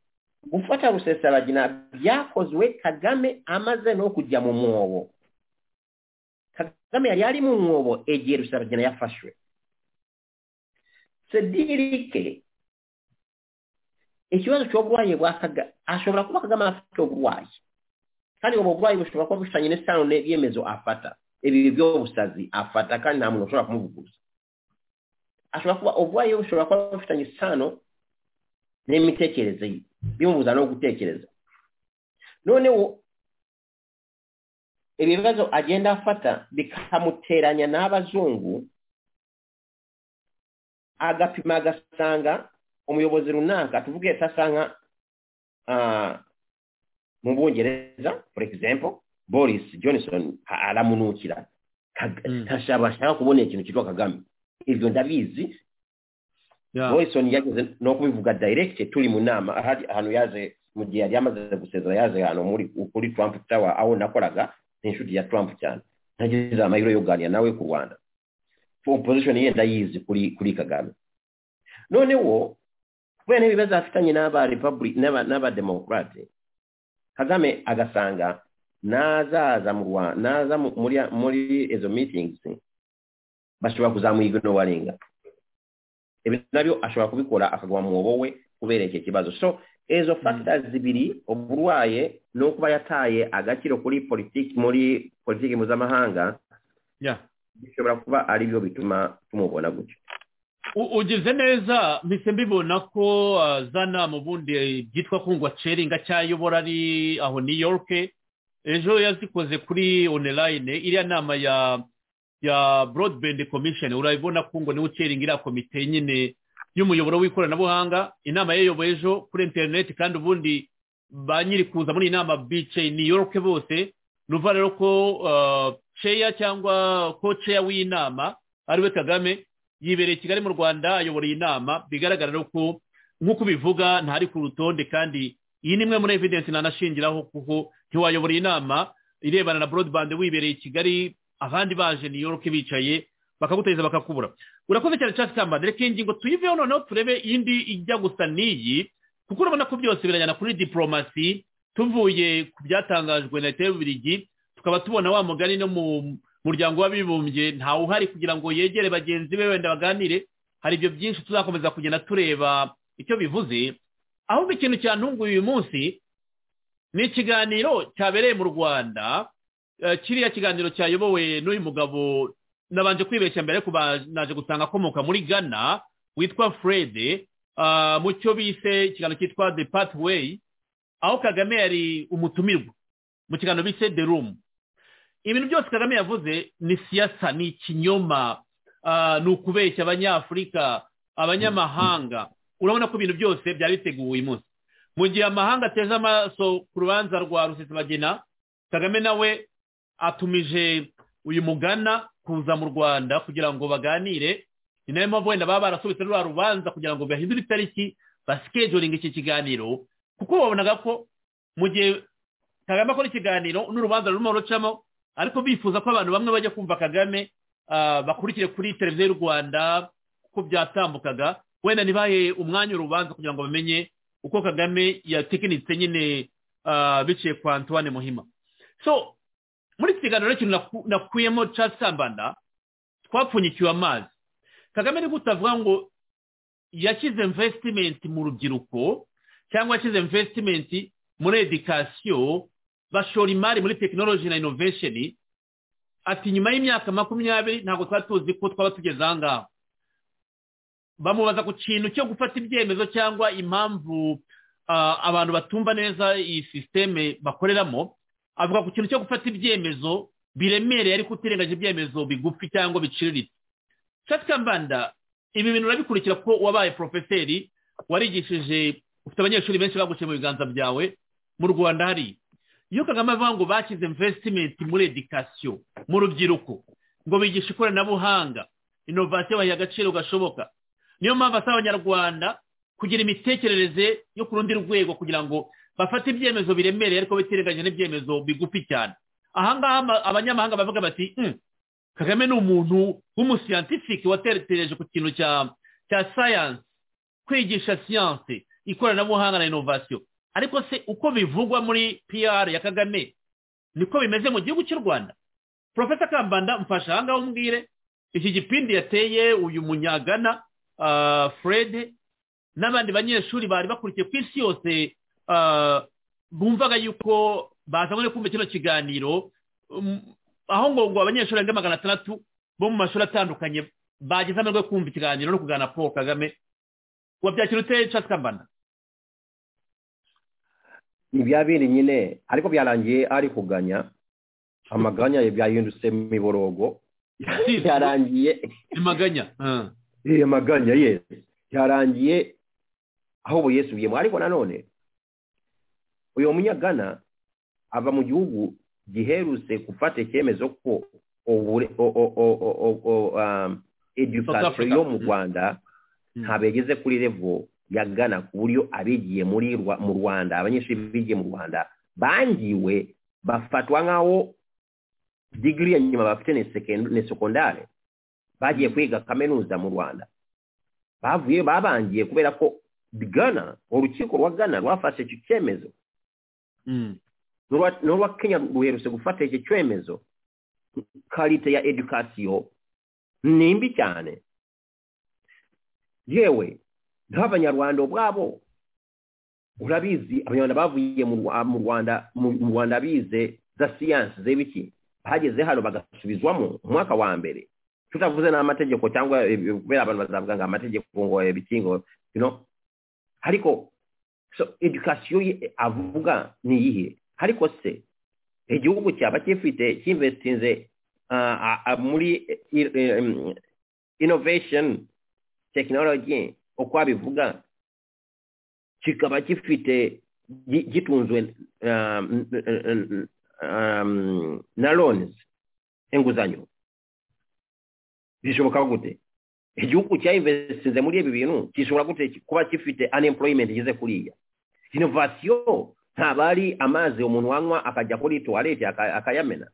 gufata rusesabagina byakozwe kagame amaze no kujya mu mwobo kagame yari ari mu mwobo igihe rusesabagina yafashwe sedirike ikibazo cy'uburwayi bwa kagame ashobora kuba kagame afite uburwayi kandi ubwo burwayi bushobora kuba bufitanye n'isano n'ibyemezo afata ibi by'ubusazi afata kandi nta muntu ushobora kumuvuguza ashobora kuba uburwayi bushobora kuba bufitanye isano n'imitekerereze ye bimubuza no gutekereza noneho ibibazo agenda afata bikamuteranya n'abazungu agapima agasanga umuyobozi runaka tuvuge tasanga mu bwongereza for example boris johnson aramunukira bashaka kubona ikintu cyitwa kagame ibyo ndabizi borison yageze no kubivuga direct turi mu nama hari ahantu yaje mu gihe yari yamaze gusezera yaje ahantu muri kuri trump tower aho nakoraga n'inshuti ya trump cyane nagize amahirwe yo kuganira nawe ku rwanda opposition ye ndayizi kuri kuri kagame noneho kubera n'ibibazo afitanye n'abademokarate kagame agasanga nazaza mu rwanda naza muri izo mitingizi bashobora kuzamuha iginowaringa ibi nabyo ashobora kubikora akagwa mu mwobo we kubera icyo kibazo so izo factors zibiri uburwaye ni ukuba yataye agaciro kuri politiki muri politiki mpuzamahanga bishobora kuba ari byo bituma tumubona gutyo ugize neza mbese mbibona ko zana mu bundi byitwa kungwa ceringa cyayobora ari aho new york ejo yazikoze kuri online iriya nama ya ya broadband commission urabibona ko ngo niwe uceringa iriya komite nyine y'umuyoboro w'ikoranabuhanga inama yayoboye ejo kuri interineti kandi ubundi ba nyiri kuza muri iyi nama bicaye new york bose ni uvuga rero ko ceya cyangwa ko ceya w'inama ariwe kagame yibereye kigali mu rwanda ayoboreye inama bigaragara ko nk'uko ubivuga ntari ku rutonde kandi iyi ni imwe muri evidensi nanashingiraho kuko ntiwayoboreye inama irebana na borodibande wibereye kigali abandi baje New York bicaye bakaguteza bakakubura urakoze cyane cyane cyane reka iyi ngingo tuyiveho noneho turebe indi ijya gusa n'iyi kuko urabona ko byose birajyana kuri diporomasi tuvuye ku byatangajwe na leta y'ububirigi tukaba tubona wa mugani no mu muryango w'abibumbye ntawe uhari kugira ngo yegere bagenzi be wenda baganire hari ibyo byinshi tuzakomeza kugenda tureba icyo bivuze ahubwo ikintu cyantunguye uyu munsi ni ikiganiro cyabereye mu rwanda kiriya kiganiro cyayobowe n'uyu mugabo nabanje kwibeshya mbere ko naje gusanga akomoka muri ghana witwa fred mu cyo bise ikiganiro cyitwa the pathway aho kagame yari umutumirwa mu kiganiro bise the room ibintu byose kagame yavuze ni siyasa ni ikinyoma ni ukubeshya abanyafurika abanyamahanga urabona ko ibintu byose byari biteguwe uyu munsi mu gihe amahanga ateze amaso ku rubanza rwa rusesabagina kagame nawe atumije uyu mugana kuza mu rwanda kugira ngo baganire ni nayo mpamvu wenda baba barasubitse ruriya rubanza kugira ngo bahindure itariki basikejoringa iki kiganiro kuko babonaga ko mu gihe kagame akora ikiganiro n'urubanza rurimo rucamo ariko bifuza ko abantu bamwe bajya kumva kagame bakurikire kuri televiziyo y'u rwanda uko byatambukaga wenda ntibahe umwanya urubanza kugira ngo bamenye uko kagame yatekinitse nyine biciye kwa antoine muhima so muri iki kiganiro ikintu nakuyemo cya sambanda twapfunyikiwe amazi kagame ni gutavuga ngo yashyize imvesitimenti mu rubyiruko cyangwa yashyize imvesitimenti muri edikasiyo bashora imari muri tekinoloji na inovesheni ati nyuma y'imyaka makumyabiri ntabwo twari tuzi ko twaba tugeze aha ngaha bamubaza ku kintu cyo gufata ibyemezo cyangwa impamvu abantu batumva neza iyi sisiteme bakoreramo avuga ku kintu cyo gufata ibyemezo biremereye ariko utirengaje ibyemezo bigufi cyangwa biciriritse kambanda ibi bintu urabikurikira ko wabaye porofeseri warigishije ufite abanyeshuri benshi baguciye mu biganza byawe mu rwanda hariya iyo kagame avuga ngo bashyize imvesitimenti muri edikasiyo mu rubyiruko ngo bigishe ikoranabuhanga inovasiyo bahiye agaciro gashoboka niyo mpamvu asaba abanyarwanda kugira imitekerereze yo ku rundi rwego kugira ngo bafate ibyemezo biremereye ariko bitirenganyije n'ibyemezo bigufi cyane ahangaha abanyamahanga bavuga bati kagame ni umuntu w'umusiyantifike watekereje ku kintu cya sayansi kwigisha siyansi ikoranabuhanga na inovasiyo ariko se uko bivugwa muri pr ya kagame niko bimeze mu gihugu cy'u rwanda profesa kambanda mfasha aha ngaha umbwire iki gipindi yateye uyu munyagana fred n'abandi banyeshuri bari bakurikiye ku isi yose ah, bumvaga yuko bazanywe kumva kino kiganiro Um, aho ngo ngo abanyeshuri barenga magana atandatu bo mu mashuri atandukanye bagize amahirwe yo kumva ikiganiro no kuganira na paul kagame wabyakira uteye cyangwa kambana ibyabiri nyine ariko byarangiye ari kuganya amaganya byahindutse miborogo byarangiye imaganya ah. Eh, amaganya ye byarangiye aho buyesubiyemo ariko nanone uyu munyagana ava mu gihugu giherutse gufata icyemezo ko obure- o- o- o- o- o- o- um, education Africa. yo mu rwanda Mm. ntabwo yageze kuri revo yagana ku buryo abigiye muri Rwa- mu rwanda abanyeshuri bigiye mu rwanda bangiwe bafatwa nk'aho digiri ya nyuma bafite ni second- ni sekondare bagiye kwiga kaminuza mu rwanda bavuye babangiye kubera ko gana urukiko rwa gana rwafashe icyo cyemezo Mm. n'urwa- n'urwa kenya ruherutse gufata icyo cyemezo karite ya edukasiyo ni mbi cyane yewe nk'abanyarwanda ubwabo urabizi abanyarwanda bavuye mu Rwa- mu rwanda mu- mu rwanda bize za siyansi z'ibiki bageze hano bagasubizwamo umwaka wa mbere tutavuze n'amategeko cyangwa eh, eh, kubera abantu bazavuga ngo amategeko ngo ibiki ngo you know ariko so education ye- avuga ni iyihe ariko se igihugu cyaba gifite cyinvestinze ah, ah, ah, muri eh, eh, em, innovation technology uko abivuga kikaba gifite gi- gitunzwe ah, mm, mm, um, na loans inguzanyo bishoboka gute igihugu cyayinvestinze muri ibi bintu gishobora gute kuba gifite unemployment igeze kuriya innovasiyo ntabwo ari amazi umuntu wanywa akajya kuri tuwarete aka- akayamena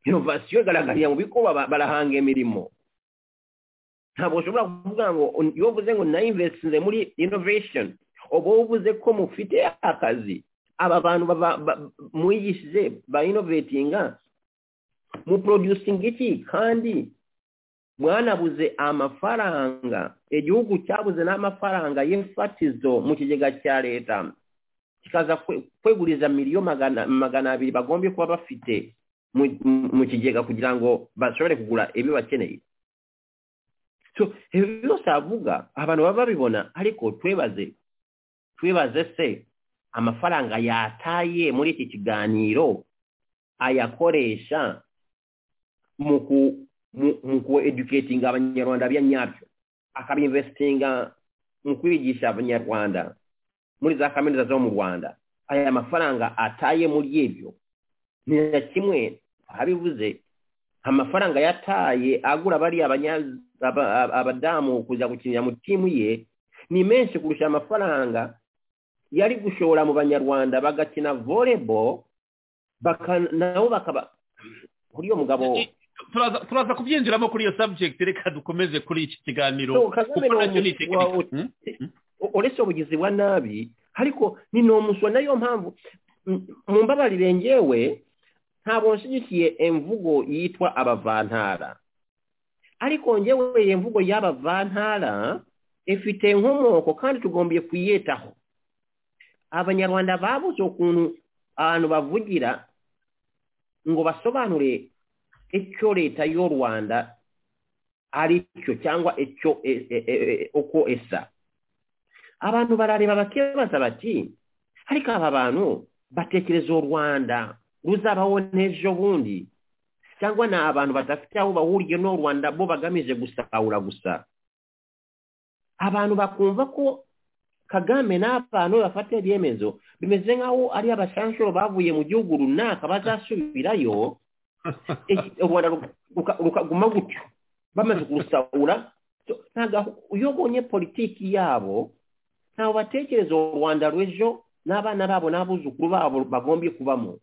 innovasiyo igaragarira mu bikorwa ba- barahanga imirimo ntabwo ushobora kuvuga ngo un- iyo uvuze ngo nayinvestinze muri innovation uba uvuze ko mufite akazi aba bantu baba- ba- mwigishije ba innovatinga muproducinga iki kandi mwanabuze amafaranga igihugu cyabuze n'amafaranga y'imfatizo mu kigega cya leta kikaza kwe- kweguriza miliyo magana magana abiri bagombye kuba bafite mu- mu- mu kigega kugira ngo bashobore kugura ibyo bakeneye so ibi byose avuga abantu baba babibona ariko twebaze twebaze se amafaranga yataye muri iki kiganiro ayakoresha mu ku mu mu ku educating abanyarwanda bya nyabyo akabinvestinga mu kwigisha abanyarwanda muri za kaminuza zo mu rwanda aya mafaranga ataye muri ibyo ni na kimwe abivuze amafaranga yataye agura bariya banya- aba- aba- abadamu kuza gukinira mu timu ye ni menshi kurusha amafaranga yari gushora mu banyarwanda bagakina volleyball baka- nabo bakaba uriya mugabo turaza turaza kubyinjiramo kuri iyo subject reka dukomeze kuri iki So, kiganiro Kagame kuko ni nacyo ni umuntu wa- itekinika Mm? u- uretse ubugizi bwa nabi ariko ni nomuswa nayo mpamvu m- mumbabarire ngewe ntabwo nshyigikiye emvugo yitwa abavantara ariko ngewe iyo mvugo y'abavantara ifite inkomoko kandi tugombiye kuyitaho abanyarwanda babuze ukuntu abantu bavugira ngo basobanure icyo leta y'u rwanda ari cyo cyangwa icyo e- e- e- e- uko esa abantu barareba bakibaza bati ariko aba bantu batekereza u rwanda ruzabaho n'ejo bundi cyangwa ni abantu badafite aho bahuriye n'u rwanda bo bagamije gusahura gusa abantu bakumva ko kagame n'abantu bafata ibyemezo bimeze nk'aho ari abashanshuro bavuye mu gihugu runaka bazasubirayo iki- u rwanda ruka- ruka- rukaguma gutyo bamaze kurusahura So, ntago iyo ubonye politiki yabo ntawe batekereza u rwanda rw'ejo n'abana babo n'abuzukuru babo bagombye kubamo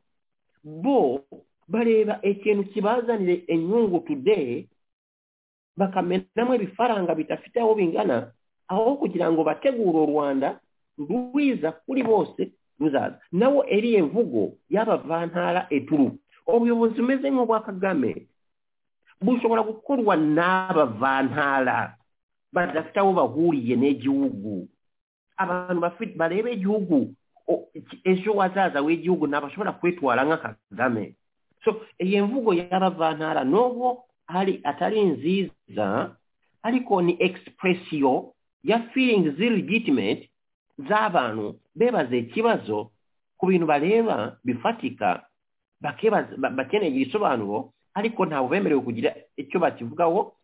bo bareba ikintu kibazanire inyungu today bakamenamo ibifaranga bidafite aho bingana aho kugira ngo bategure u rwanda rwiza kuri bose ruzaza nawo eriye mvugo y'abavantara eturu ubuyobozi bumeze nk'ubwa kagame bushobora gukorwa n'abavantara badafite aho bahuriye n'igihugu abantu bafite bareba igihugu o- iki- ejo hazaza w'igihugu ntabashobora kwitwara nka kagame so iyi mvugo y'abavantara n'ubu ari atari nziza ariko ni expresiyo ya feeling z'illegitimate z'abantu bebaza ikibazo ku bintu bareba bifatika bakebaza- ba- bakeneye ibisobanuro ariko ntawe bemerewe kugira icyo bakivugaho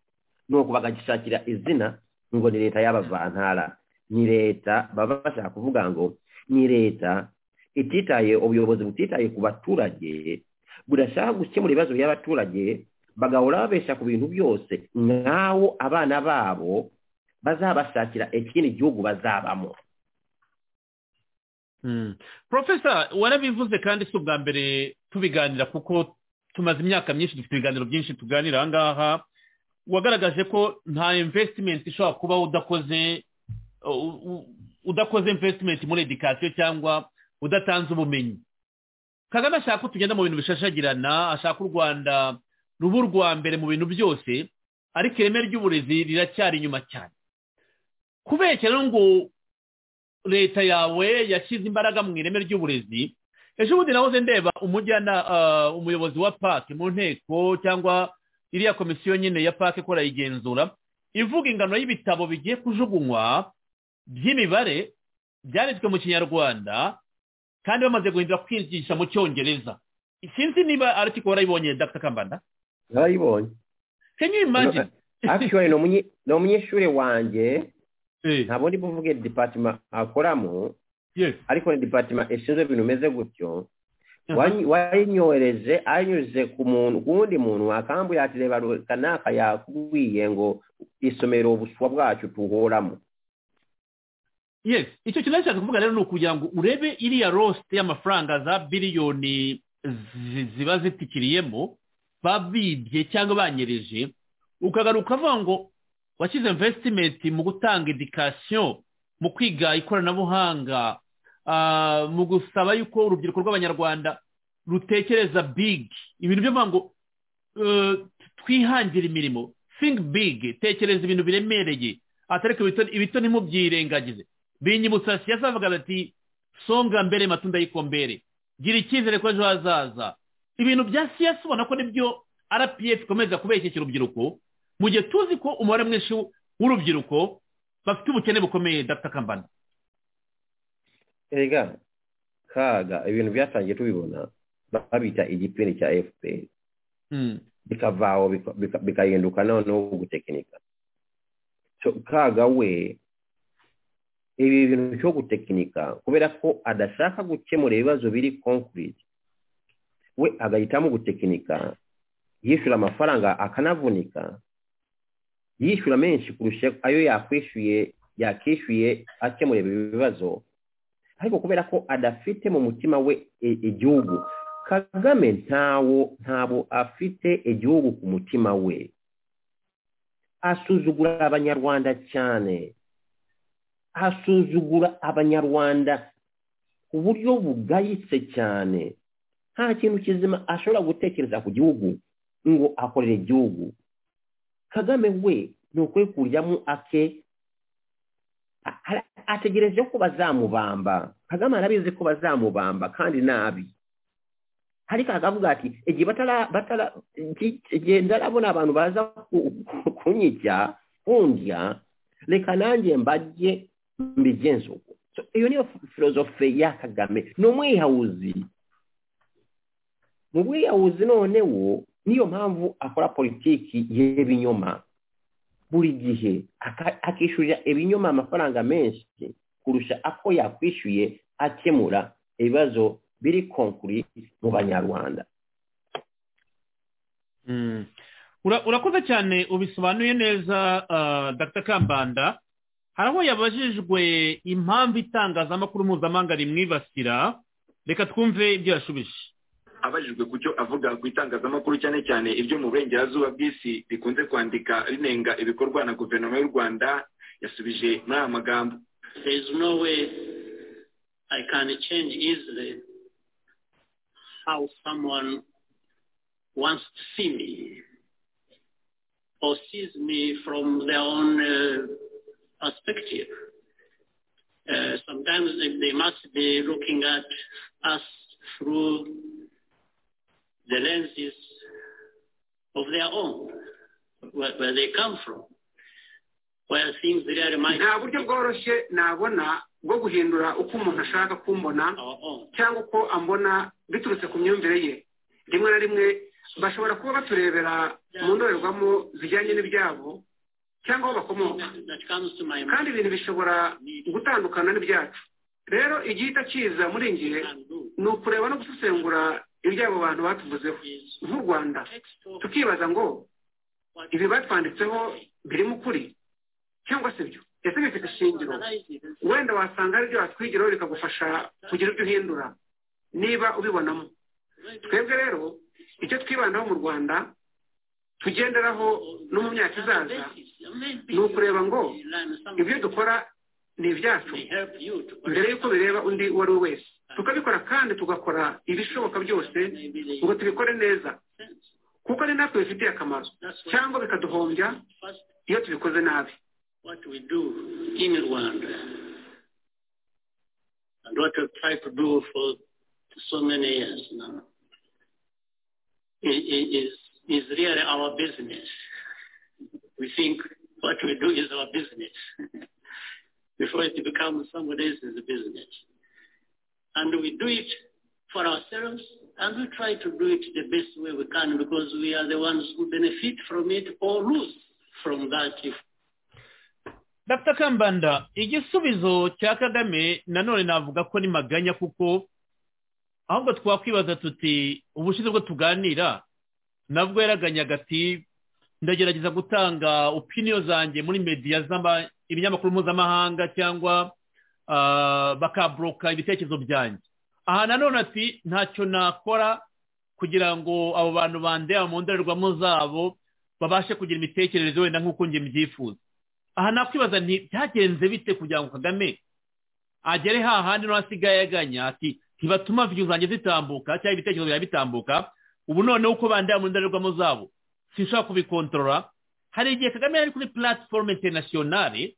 nuko bakagishakira izina ngo ni leta y'abavantara ni leta baba bashaka kuvuga ngo ni leta ititaye ubuyobozi butitaye ku baturage burashaka gukemura ibibazo by'abaturage bagahora babesha ku bintu byose nkaho abana babo bazabashakira ikindi gihugu bazabamo profesa warabivuze kandi si ubwa mbere tubiganira kuko tumaze imyaka myinshi dufite ibiganiro byinshi tuganira aha ngaha wagaragaje ko nta investimenti ishobora kuba udakoze u- u- udakoze investimenti muri edikasiyo cyangwa udatanze ubumenyi kagame ashaka ko tugenda mu bintu bishashagirana ashaka u rwanda ruba urwa mbere mu bintu byose ariko ireme ry'uburezi riracyari inyuma cyane kubera rero ngo leta yawe yashyize imbaraga mu ireme ry'uburezi ejo bundi nahoze ndeba umujyana ah, umuyobozi wa pake mu nteko cyangwa iriya komisiyo nyine ya pake ikora igenzura ivuga ingano y'ibitabo bigiye kujugunywa by'imibare byanditswe mu kinyarwanda kandi bamaze guhindura kwigisha mu cyongereza sinzi niba ariko warayibonye dr kambanda barayibonye can you imagine actually ni umunye- ni umunyeshuri wanjye Eh, ntabwo ndi buvuge department akoramo yes ariko ni department ishinzwe ibintu bimeze gutyo Aha. Wanyi- wayinyohereje ayanyujije ku muntu ku wundi muntu wakambuye ati reba ru- kanaka yakubwiye ngo isomero ubuswa bwacu tuhoramo yes icyo kintu nashaka kuvuga rero ni ukugira ngo urebe iriya rosite y'amafaranga za biliyoni zi- ziba zitikiriyemo babibye cyangwa banyereje ukagaruka ukavuga ngo washyize invesitimenti mu gutanga edikasiyo mu kwiga ikoranabuhanga ah, mu gusaba yuko urubyiruko rw'abanyarwanda rutekereza big ibintu byo kuvuga ngo eh, twihangira imirimo think big tekereza ibintu biremereye atariko ibito- ibito ntimubyirengagize binyibutsa siyasa bavuga bati songa mbere matunda y'ikombere gira icyizere ko ejo hazaza ibintu bya siyasa ubona ko nibyo rpf ikomeza kubeshyeshya urubyiruko mu gihe tuzi ko umubare mwinshi w'urubyiruko bafite ubukene bukomeye dr kambana erega kaga ibintu byatangiye tubibona babita igipindi cya fpr Mm, bikavaho bika- bika- bikahinduka noneho gutekinika So, kaga we ibi bintu byo gutekinika kubera ko adashaka gukemura ibibazo biri concrete we agahitamo gutekinika yishyura amafaranga akanavunika yishyura menshi kurusha ayo yakwishyuye yakishyuye akemura ibi bibazo ariko kubera ko adafite mu mutima we i- igihugu kagame ntawo ntabwo afite igihugu ku mutima we asuzugura abanyarwanda cyane asuzugura abanyarwanda ku buryo bugayitse cyane nta kintu kizima ashobora gutekereza ku gihugu ngo akorere igihugu kagame we ni ukwikuryamo ake a- a- ategereje ko bazamubamba kagame arabizi ko bazamubamba kandi nabi ariko akavuga ati igihe batara batara iki- igihe ndarabona abantu baza ku- ku- kunyijya kundya reka nanjye mbajye mbigenze uko So, iyo niyo filozofe ya kagame ni umwihawuzi mu bwihawuzi noneho niyo mpamvu akora politiki y'ibinyoma buri gihe aka- akishyurira ibinyoma amafaranga menshi kurusha ako yakwishyuye akemura ibibazo biri konkuri mu banyarwanda mm. Ura- urakoze cyane ubisobanuye neza ah, dr kambanda hari aho yabajijwe impamvu itangazamakuru mpuzamahanga rimwibasira reka twumve ibyo yashubije abajijwe ku cyo avuga ku itangazamakuru cyane cyane ibyo mu burengerazuba bw'isi bikunze kwandika rinenga ibikorwa na guverinoma y'u rwanda yasubije muri aya magambo There is no way I can change easily how someone wants to see me or sees me from their own uh, perspective. Uh, sometimes they, they must be looking at us through the lenses of their own, where, where they come from, where things really might nta buryo bworoshye nabona bwo guhindura uko umuntu ashaka kumbona our own. cyangwa uko ambona biturutse ku myumvire ye rimwe na rimwe bashobora kuba baturebera mu ndorerwamo zijyanye n'ibyabo cyangwa aho bakomoka That, that comes to my kandi mind. ibintu bishobora gutandukana n'ibyacu rero igihita kiza muri njye Can do ni ukureba no gusesengura iby'abo bantu batuvuzeho is nk'u rwanda let's talk tukibaza ngo what ibi batwanditseho birimo ukuri cyangwa se byo ese bifite ishingiro analyze it and say, wenda wasanga ari byo watwigiraho bikagufasha kugira ibyo uhindura niba ubibonamo twebwe rero icyo twibandaho mu rwanda tugenderaho no mu myaka izaza ni ukureba ngo ibyo dukora ni ibyacu may help you to mbere correct y'uko bireba undi uwo ari we wese tukabikora kandi tugakora ibishoboka byose maybe they ngo tubikore neza sense. kuko ari natwe bifitiye akamaro That's why cyangwa bikaduhombya first iyo tubikoze nabi what we do in Rwanda and what we've tried to do for so many years now i- i- is, is really our business. We think what we do is our business before it becomes somebody else's business. And we do it for ourselves and we try to do it the best way we can because we are the ones who benefit from it or lose from that if Dr kambanda igisubizo cya kagame nanone navuga ko ni maganya kuko ahubwo twakwibaza tuti ubushize bwo tuganira nabwo yaraganyaga ati ndagerageza gutanga opiniyo zanjye muri mediya z'ama- ibinyamakuru mpuzamahanga cyangwa ah, bakaburoka ibitekerezo byanjye aha nanone ati ntacyo nakora kugira ngo abo bantu bandeba mu ndorerwamo zabo babashe kugira imitekerereze wenda nk'uko njye mbyifuza aha nakwibaza nti byagenze bite kugira ngo kagame agere hahandi no hasigaye aganya ati ntibatuma viyu zanjye zitambuka cyangwa ibitekerezo byawe bitambuka ubu noneho uko bandeba mu ndorerwamo zabo sinshobora kubikontorora hari igihe kagame yari kuri platform internationale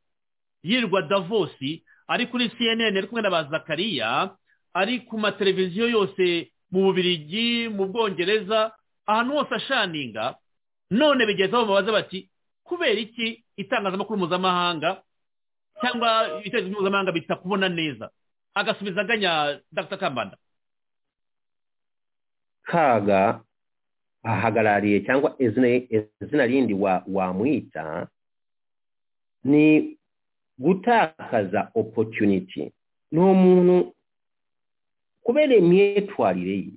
yirwa davosi ari kuri cnn ari kumwe na ba zakariya ari ku mateleviziyo yose mu bubirigi mu bwongereza ahantu hose ashaninga none bigeze aho babaza bati kubera iki itangazamakuru mpuzamahanga cyangwa ibitekerezo mpuzamahanga bita kubona neza agasubiza aganya dr kambanda kaga ahagarariye cyangwa izina izina rindi wa- wamwita ni gutakaza opportunity ni umuntu kubera imyitwarire ye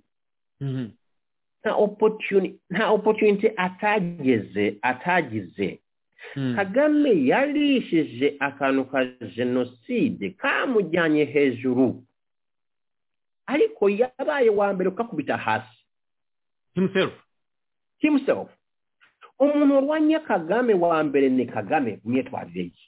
Mhm. nta opportunity nta opportunity atageze atagize Mhm. kagame yarishije akantu ka jenoside kamujyanye hejuru ariko yabaye wa mbere ukakubita hasi himself himself umuntu warwanya kagame wa mbere ni kagame mu myitwarire ye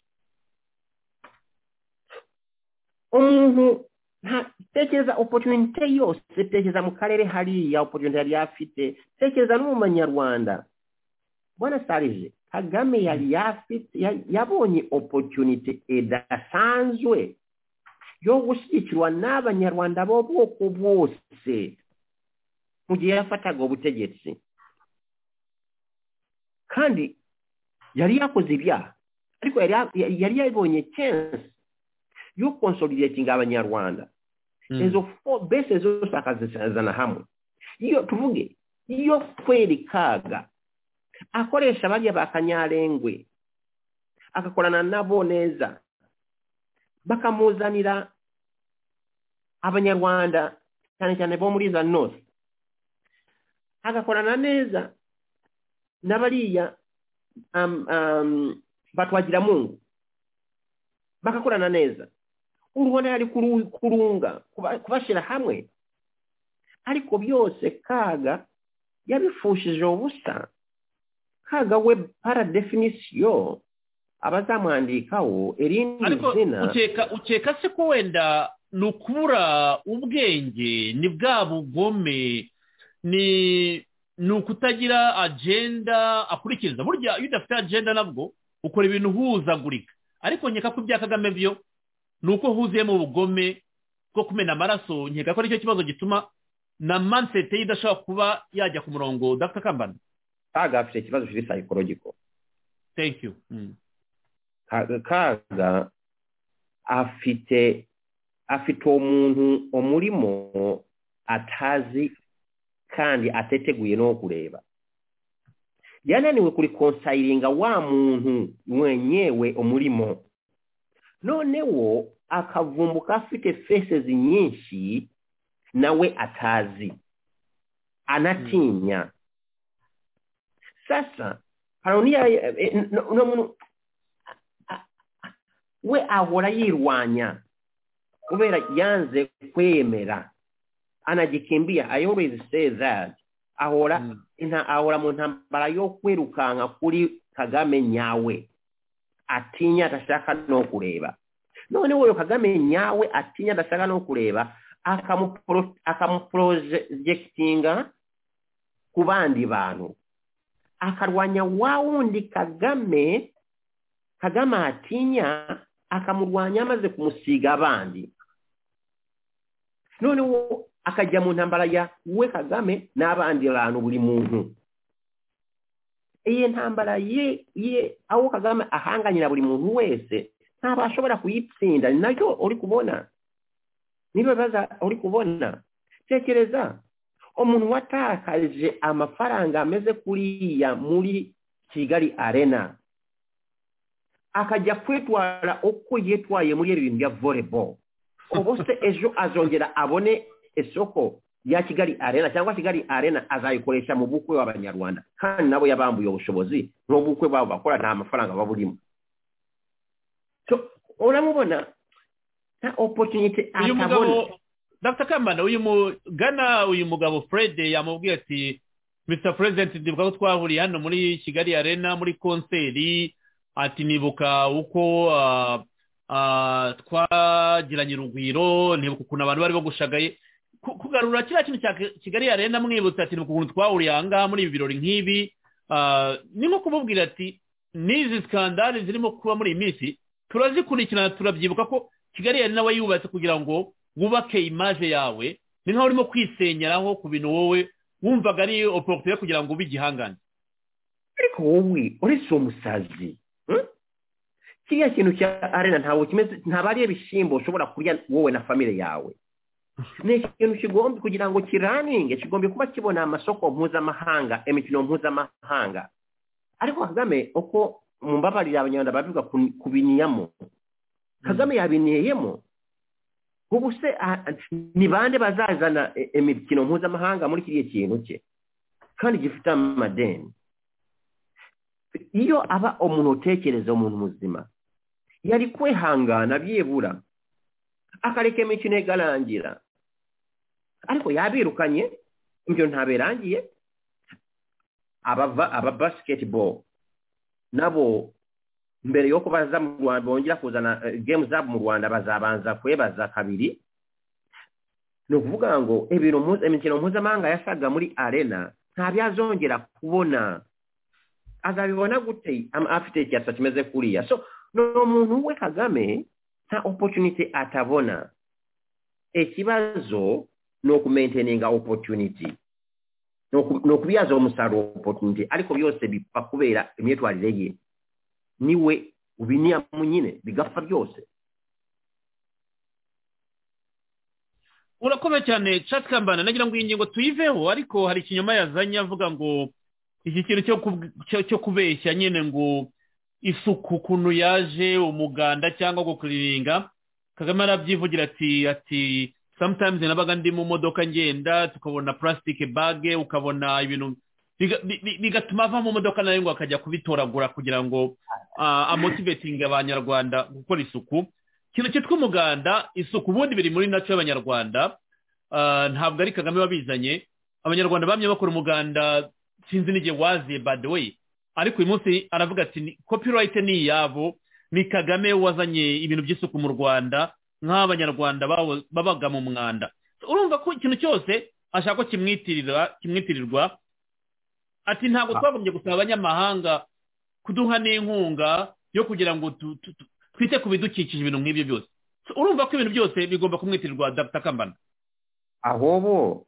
umuntu nta- tekereza opportunity yose tekereza mu karere hariya opportunity yari yafite tekereza no mu banyarwanda bwana sarije kagame yari yafite ya- yabonye opportunity idasanzwe yo gushyigikirwa n'abanyarwanda b'ubwoko bwose mu gihe yafataga ubutegetsi kandi yari yakoze ibyaha ariko yari ya- yari yabonye chance yo consolidating abanyarwanda izo fo- bese zose akazizana hamwe iyo tuvuge iyo kweri kaga akoresha bariya ba kanyarengwe agakorana nabo neza bakamuzanira abanyarwanda cyane cyane bo muri za north agakorana neza na bariya um, um, batwagiramungu bagakorana neza u rwanda yari kuru- kurunga kuba- kubashyira hamwe ariko byose kaga yabifushije ubusa kaga we para definisiyo abazamwandikaho irindi ariko zina ukeka ukeka se ko wenda ni ukubura ubwenge ni bwa bugome ni ni ukutagira agenda akurikiza burya iyo udafite agenda nabwo ukora ibintu uhuzagurika ariko nkeka ko ibya kagame byo ni uko huzuye mu bugome bwo kumena amaraso nkeka ko aricyo kibazo gituma na mansete ye idashobora kuba yajya ku murongo udafite akambana kaga afite ikibazo kiri sayikorogiko thank you Mm. kaga afite afite uwo muntu umurimo atazi kandi ateteguye no kureba yananiwe kurikonsayiringa wa muntu mwenyewe umurimo noneho akavumbuka afite fesezi nyinshi nawe atazi anatinya sasa haroniya uno muntu a- a- we ahora yirwanya kubera yanze kwemera anagikimbia i always say that ahora inta ahora mu ntambara yo kwirukanka kuri kagame nyawe atinya adashaka no kureba none uwo kagame nyawe atinya adashaka no kureba akamupro- akamuprojectinga ku bandi bantu akarwanya wa wundi kagame kagame atinya akamurwanya amaze kumusiga abandi noneho akajya mu ntambara ya we kagame n'abandi bantu buri muntu iyi ntambara ye ye aho kagame ahanganyira buri muntu wese ntabwo ashobora kuyitsinda ni nacyo uri kubona niba baza uri kubona tekereza umuntu watakaje amafaranga ameze kuriya muri kigali arena akajya kwitwara uko yitwaye muri ibi bintu bya volleyball ubu se ejo azongera abone isoko ya kigali arena cyangwa kigali arena azayikoresha mu bukwe w'abanyarwanda kandi nabo yabambuye ubushobozi n'ubukwe babo bakora nta mafaranga baba burimo So, uramubona nta opportunity uyu atabona mugabo dr kambanda uyu mugana uyu mugabo fred yamubwiye ati mr president ndibuka ko twahuriye hano muri kigali arena muri konseri ati nibuka uko ah, ah, twagiranye urugwiro nibuka ukuntu abantu bari bagushagaye Ku- kugarura kiriya kintu cya Ki- kigali arena mwibutsa ati nibuka ukuntu twahuriye aha ngaha muri ibi birori nk'ibi Ah, ni nko kumubwira ati n'izi sikandari zirimo kuba muri iyi minsi turazikurikirana turabyibuka ko kigali yari nawe yubatse kugira ngo wubake imaje yawe ni nkaho urimo kwisenyeraho ku bintu wowe wumvaga ari oporoputiyo kugira ngo ube igihangane ariko wowe uretse uwo musazi hmm? kiriya kintu cya arena ntabwo kimeze ntabwo ari ibishyimbo ushobora kurya wowe na famire yawe ni ikintu kigomba kugira ngo kiraninge kigomba kuba kibona amasoko mpuzamahanga imikino mpuzamahanga ariko kagame uko mu mbabarira abanyarwanda babivuga ku- kubiniyamo kagame yabiniyemo ubu se ah, ni bande bazazana eh, imikino mpuzamahanga muri kiriya kintu cye kandi gifite amadeni iyo aba umuntu utekereza umuntu muzima yari kwihangana byibura akareka imikino igarangira ariko yabirukanye ibyo ntabirangiye abava aba basketball nabo mbere yo kubaza mu Rwanda bongera kuzana eh, game zabo mu Rwanda bazabanza kwebaza kabiri ni ukuvuga ngo ibintu mpuza- imikino mpuzamahanga yasaga muri arena ntabyazongera kubona azabibona gute Am- afite icyasa kimeze kuriya so ni umuntu we kagame nta opportunity atabona ikibazo ni ukumainteninga opportunity ni uku- ni ukubyaza umusaruro opportunity ariko byose bipfa kubera imyitwarire ye niwe ubiniyamo nyine bigapfa byose urakomeye cyane chat kambana nagira ngo iyi ngingo tuyiveho ariko hari ikinyoma yazanye avuga ngo iki kintu cyo kub- cyo- cyo kubeshya nyine ngo isuku ukuntu yaje umuganda cyangwa gukuriringa kagame arabyivugira ati ati sometimes nabaga ndi mu modoka ngenda tukabona plastic bag ukabona ibintu biga- bi- bi- bigatuma ava mu modoka nayo ngo akajya kubitoragura kugira ngo ah, amotivatinge abanyarwanda gukora isuku ikintu cyitwa umuganda isuku ubundi biri muri naco y'abanyarwanda Ah, ntabwo ari kagame wabizanye abanyarwanda bamye bakora umuganda sinzi n'igihe waziye by the way ariko uyu munsi aravuga ati "Ni- copyright ni iyabo ni kagame wazanye ibintu by'isuku mu rwanda nk'abanyarwanda bawo- babaga mu mwanda urumva ko ikintu cyose ashaka ko kimwitirira kimwitirirwa ati ntabwo twagombye gusaba abanyamahanga kuduha n'inkunga yo kugira ngo tu- tu- tu- twite ku bidukikije ibintu nk'ibyo byose So, urumva ko ibintu byose bigomba kumwitirirwa dr kambana ahobo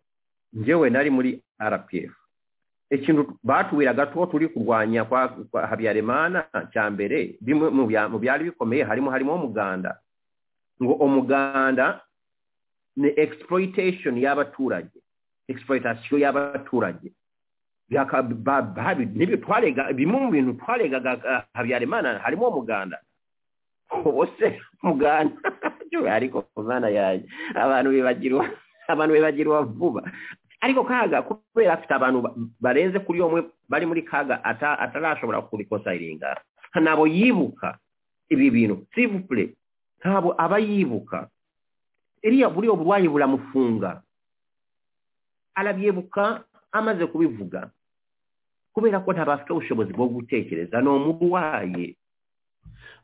njyewe nari muri rpf ikintu batuwiraga tuwo turi kurwanya kwa kwa habyarimana cya mbere bimwe mu bya- mu byari bikomeye harimo harimo umuganda ngo umuganda ni exploitation y'abaturage exploitation y'aby'abaturage Byaka- ba- ba- nibyo twarega bimwe mu bintu twaregaga eh, habyarimana harimo umuganda hose umuganda ariko mwana yaje abantu bibagirwa abantu bibagirwa vuba ariko kaga kubera afite abantu ba- barenze kuri umwe bari muri kaga ata- atarashobora kurikosayiringa ntabwo yibuka ibi bintu sivupure ntabwo aba yibuka iriya buriya burwayi buramufunga arabyibuka amaze kubivuga kubera ko ntabwo afite ubushobozi bwo gutekereza ni umurwayi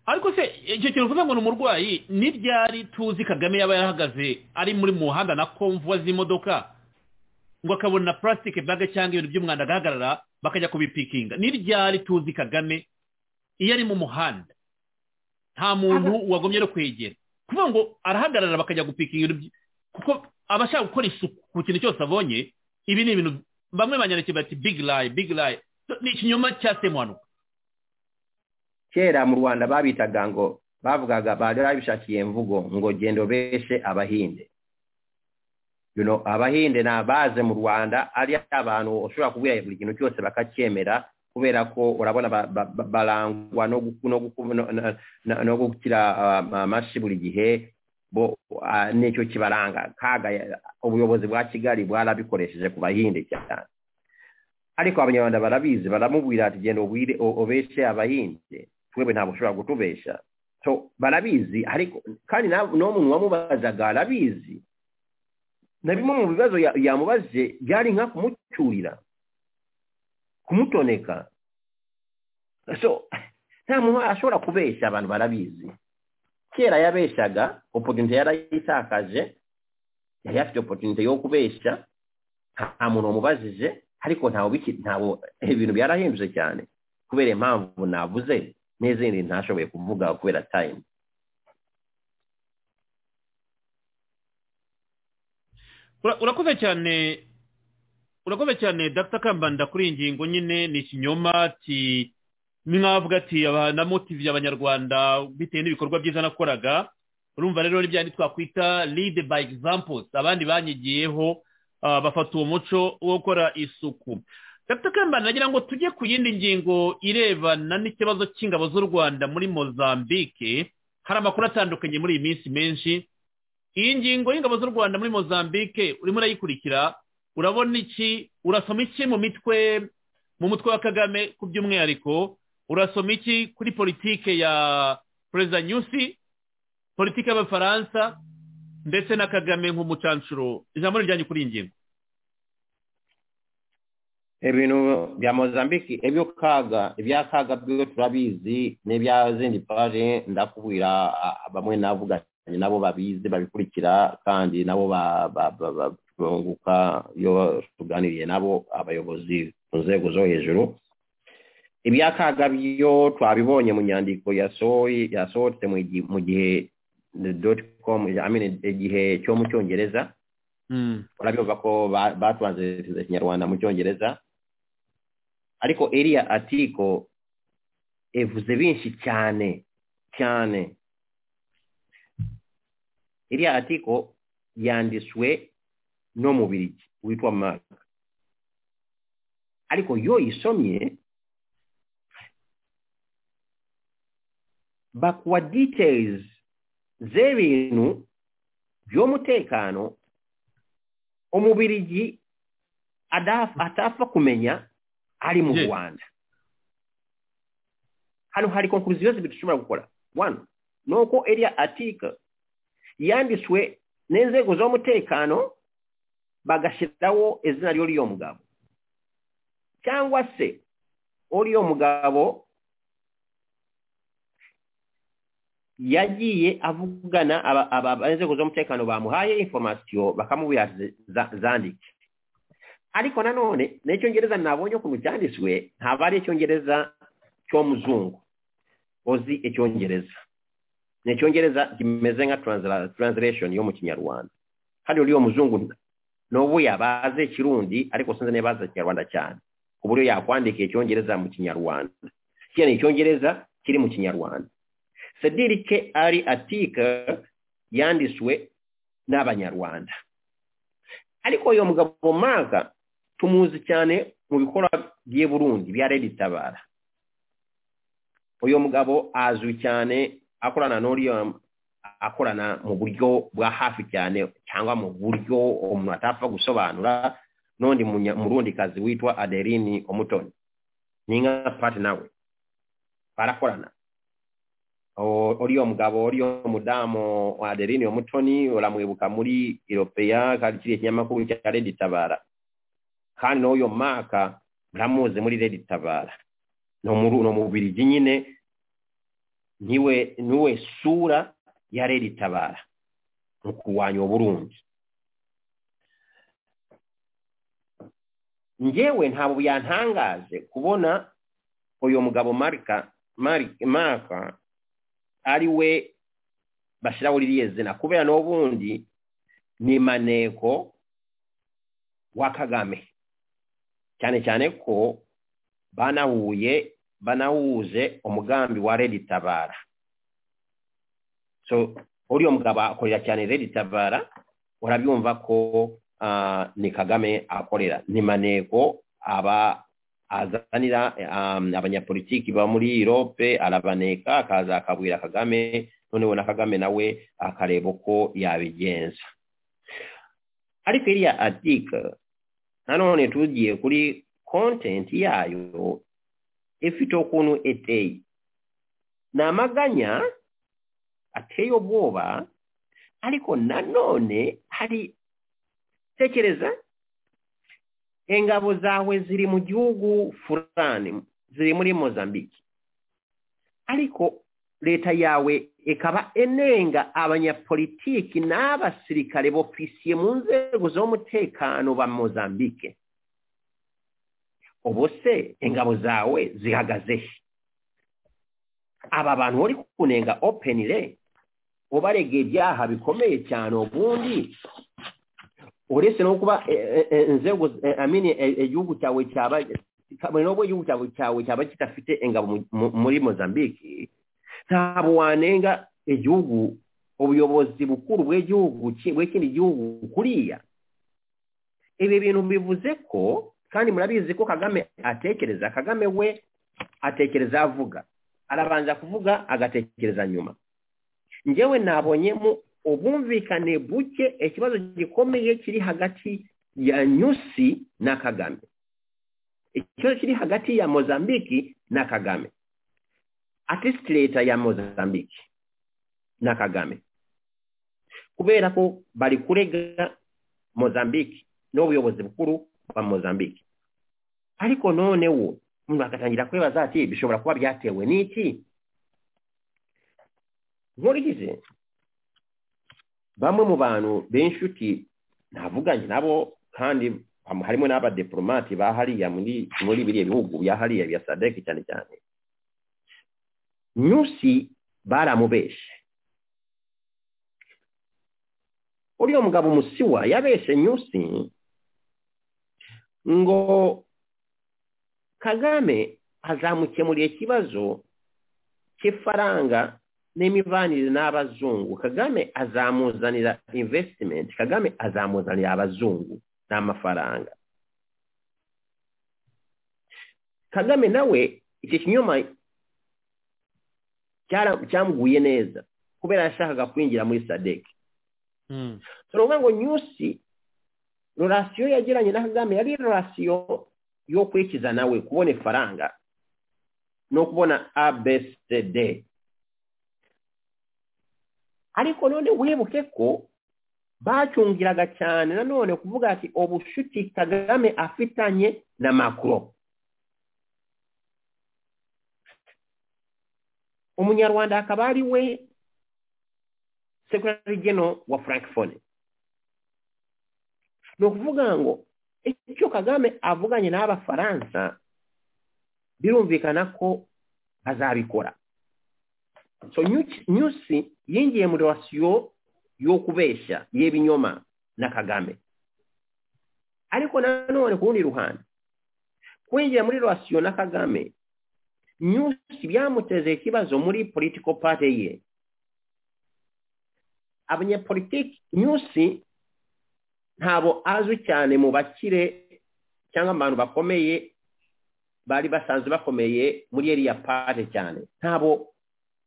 ariko se icyo kintu uvuga ngo ni umurwayi ni ryari tuzi kagame yaba yarahagaze ari muri mu muhanda na komvuwa z'imodoka ngo akabona purasitike baga cyangwa ibintu by'umwanda agahagarara bakajya kubipikinga ni ryari tuzi kagame iyo ari mu muhanda nta muntu wagombye no kwegera kuvuga ngo arahagarara bakajya gupikinga ibintu by- kuko aba ashaka gukora isuku ku kintu cyose abonye ibi ni ibintu bamwe banyandikiye bati bigi layi bigi layi ni ikinyoma cya semuhanuka kera mu rwanda babitaga ngo bavugaga bari babishakiye imvugo ngo genda ubeshe abahinde You know, abahinde ni abaze mu rwanda ari abantu ushobora kubwira buri kintu cyose bakacyemera kubera ko urabona ba- ba- ba- barangwa no guku- no guku- no- no- no- no gukira ah, amashi buri gihe bo ah, nicyo kibaranga kaga ya- ubuyobozi bwa kigali bwarabikoresheje ku bahinde cyane ariko abanyarwanda barabizi baramubwira ati genda ubwire o- obeshe abahinze twebwe ntabwo ushobora kutubesha so barabizi ariko kandi na- n'umuntu wamubazaga arabizi na bimwe mu bibazo ya- yamubajije byari nka kumucyurira kumutoneka so nta muntu ashobora kubeshya abantu barabizi kera yabeshyaga opotunite yarayitakaje yari afite opotunite yo kubeshya nta muntu wamubajije ariko ntawe biki ntawe ibintu byarahindutse cyane kubera impamvu navuze n'izindi ntashoboye kuvuga kubera time Ura- urakoze cyane urakoze cyane dr kambanda kuri iyi ngingo nyine ni ikinyoma ki- mwavuga ati aba- namotiviye abanyarwanda bitewe n'ibikorwa byiza nakoraga urumva rero ni byandi twakwita lead by examples abandi banyigiyeho ah, bafata uwo muco wo gukora isuku dr kambanda nagira ngo tujye ku yindi ngingo irebana n'ikibazo cy'ingabo z'u rwanda muri mozambique hari amakuru atandukanye muri iyi minsi menshi iyi ngingo y'ingabo z'u rwanda muri mozambique urimo urayikurikira urabona iki urasoma iki mu mitwe mu mutwe wa kagame ku by'umwihariko urasoma iki kuri politike ya perezida nyusi politike y'abafaransa ndetse na kagame nk'umucancuro ijambo ni ryanyu kuri iyi ngingo ibintu bya mozambique ibyo kaga ibya kaga byo turabizi n'ibya zindi paje ndakubwira ah, bamwe navuganye nabo babizi babikurikira kandi nabo ba- ba- ba- ba- bunguka iyo tuganiriye nabo abayobozi ku nzego zo hejuru ibyakaga byo twabibonye mu nyandiko yasohoye yasohotse mu gi- mu gihe doti komu igihe cyo mu cyongereza urabyumva ko ba- batwanziriza ikinyarwanda mu cyongereza ariko iriya atiko evuze benshi cyane cyane iriya atiko yanditswe no mu birigi witwa maka ariko iyo yisomye bakuwa details z'ibintu by'umutekano umubirigi adaf- atapfa kumenya ari mu Ye. rwanda hano hari konkluziyo zibiri dushobora gukora one ni uko eriya atika yanditswe n'inzego z'umutekano bagashyiraho izina ry'uriyo mugabo cyangwa se uriyo mugabo yagiye avugana aba- aba- aba- inzego z'umutekano bamuhaye informasiyo bakamubwira ati, "Za- zandike ariko nanone n'icyongereza nabonye ukuntu cyanditswe haba ari icyongereza cy'umuzungu uzi icyongereza ni icyongereza kimeze nka taranzirashoni yo mu kinyarwanda hano uriya muzungu n'ubu yabaze ikirundi ariko sinzi niba azi ikinyarwanda cyane ku buryo yakwandika icyongereza mu kinyarwanda kiriya ni icyongereza kiri mu kinyarwanda sedirike ari atika yanditswe n'abanyarwanda ariko uyu mugabo maka tumuzi cyane mu bikorwa by'i burundi bya reditabara uyu mugabo azwi cyane akorana n'uriya akorana mu buryo bwa hafi cyane cyangwa mu buryo umuntu atapfa gusobanura n'undi murundi kazi witwa aderini umutoni ni nka pati nawe barakorana uriya mugabo uriya mudamu wa adeline umutoni uramwibuka muri europeya kandi kiriya kinyamakuru cya reditabara kandi n'uyu maka muramuzi muri reditabara ni umubirigi nyine niwe sura ya reditabara ni ukuwanya uburundi ngewe ntabwo yantangaje kubona uyu mugabo marika maka ari we bashyira muri iriya zina kubera n'ubundi ni maneko wa kagame cyane cyane ko banahuye banahuje umugambi wa reditabara so uriya mugabo akorera cyane reditabara urabyumva ko ni kagame akorera ni maneko aba azanira abanyapolitiki ba muri Europe arabaneka akaza akabwira Kagame noneho na Kagame nawe akareba uko yabigenza ariko iriya article nanone tugiye kuri content yayo ifite ukuntu eteye ni amaganya ateye ubwoba ariko nanone hari tekereza ingabo zawe ziri mu gihugu furani ziri muri mozambike ariko leta yawe ikaba enenga abanyapolitiki n'abasirikare bofisiye mu nzego z'umutekano ba mozambike ubu se ingabo zawe zihagaze he aba bantu uri kunenga openire ubaregeye ibyaha bikomeye cyane ubundi uretse no kuba inzego amini igihugu cyawe cyaba kabone n'ubwo igihugu cyawe cyawe cyaba kidafite ingabo muri mozambike ntabwo wanenga igihugu ubuyobozi bukuru bw'igihugu bw'ikindi gihugu kuriya ibi bintu bivuze ko kandi murabizi ko kagame atekereza kagame we atekereza avuga arabanza kuvuga agatekereza nyuma ngewe nabonyemo ubumvikane buke ikibazo gikomeye kiri hagati ya nyusi na kagame ikibazo kiri hagati ya mozambiki na kagame atisiti leta ya mozambiki na kagame kubera ko bari kurega mozambiki n'ubuyobozi bukuru bwa mozambiki ariko noneho umuntu agatangira kwibaza ati bishobora kuba byatewe n'iki nkurikize bamwe mu bantu b'inshuti ntavuganye nabo kandi harimo n'abadiplomati ba hariya muri biriya bihugu bya hariya bya sadeki cyane cyane nyusi baramubeshe uriya mugabo musiwa yabeshe nyusi ngo kagame azamukemurira ikibazo cy'ifaranga n'imibanire n'abazungu kagame azamuzanira invesitimenti kagame azamuzanira abazungu n'amafaranga kagame nawe icyo kinyoma cyamuguye neza kubera yashakaga kwinjira muri sadeki turavuga ngo nyusi rorasiyo yagiranye na kagame yari rorasiyo yo kwikiza nawe kubona ifaranga no kubona abcd ariko none wibuke ko bacungiraga cyane nanone kuvuga ati ubushuti kagame afitanye na makuro umunyarwanda akaba ari we sekurari geno wa frankfone ni ukuvuga ngo icyo kagame avuganye n'abafaransa birumvikana ko azabikora so nyusi yingiye muri rasiyo yo kubeshya y'ibinyoma na kagame ariko nanone ku rundi ruhande kwinjira muri rasiyo na kagame nyusi byamuteze ikibazo muri politiko pate ye abanyapolitiki nyusi ntabwo azwi cyane mu bakire cyangwa abantu bakomeye bari basanzwe bakomeye muri iriya pate cyane ntabwo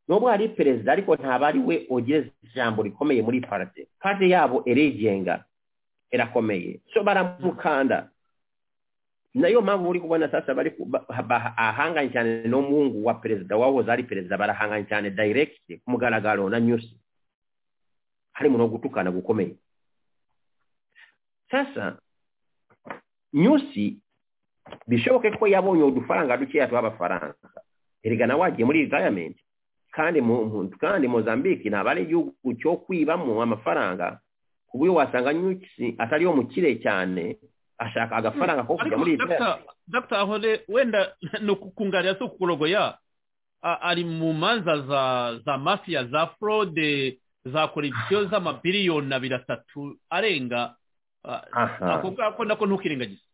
nubwo ari perezida ariko ntabwo ari we ugeze ijambo rikomeye muri pate pate yabo irigenga irakomeye so baramukanda nayo mpamvu uri kubona sasa bari ahanganye cyane n'umuhungu wa perezida wahoze ari perezida barahanganye cyane dayiregiti ku mugaragaro na nyusi harimo no gutukana gukomeye sasa nyusi bishoboke ko yabonye udufaranga dukeya tw'abafaransa erega nawe wagiye muri retirement kandi kandi mozambique ntabwo ari igihugu cyo kwibamo amafaranga ku buryo wasanga nyusi atari yo mu kire cyane ashaka agafaranga ko kujya muri retirement dr ahore wenda ni ukukunganira si ukurogoya ari mu manza za za mafiya za fraude za korupsiyo z'amabiliyoni abiri atatu arenga ako ngako nako ntukirengagize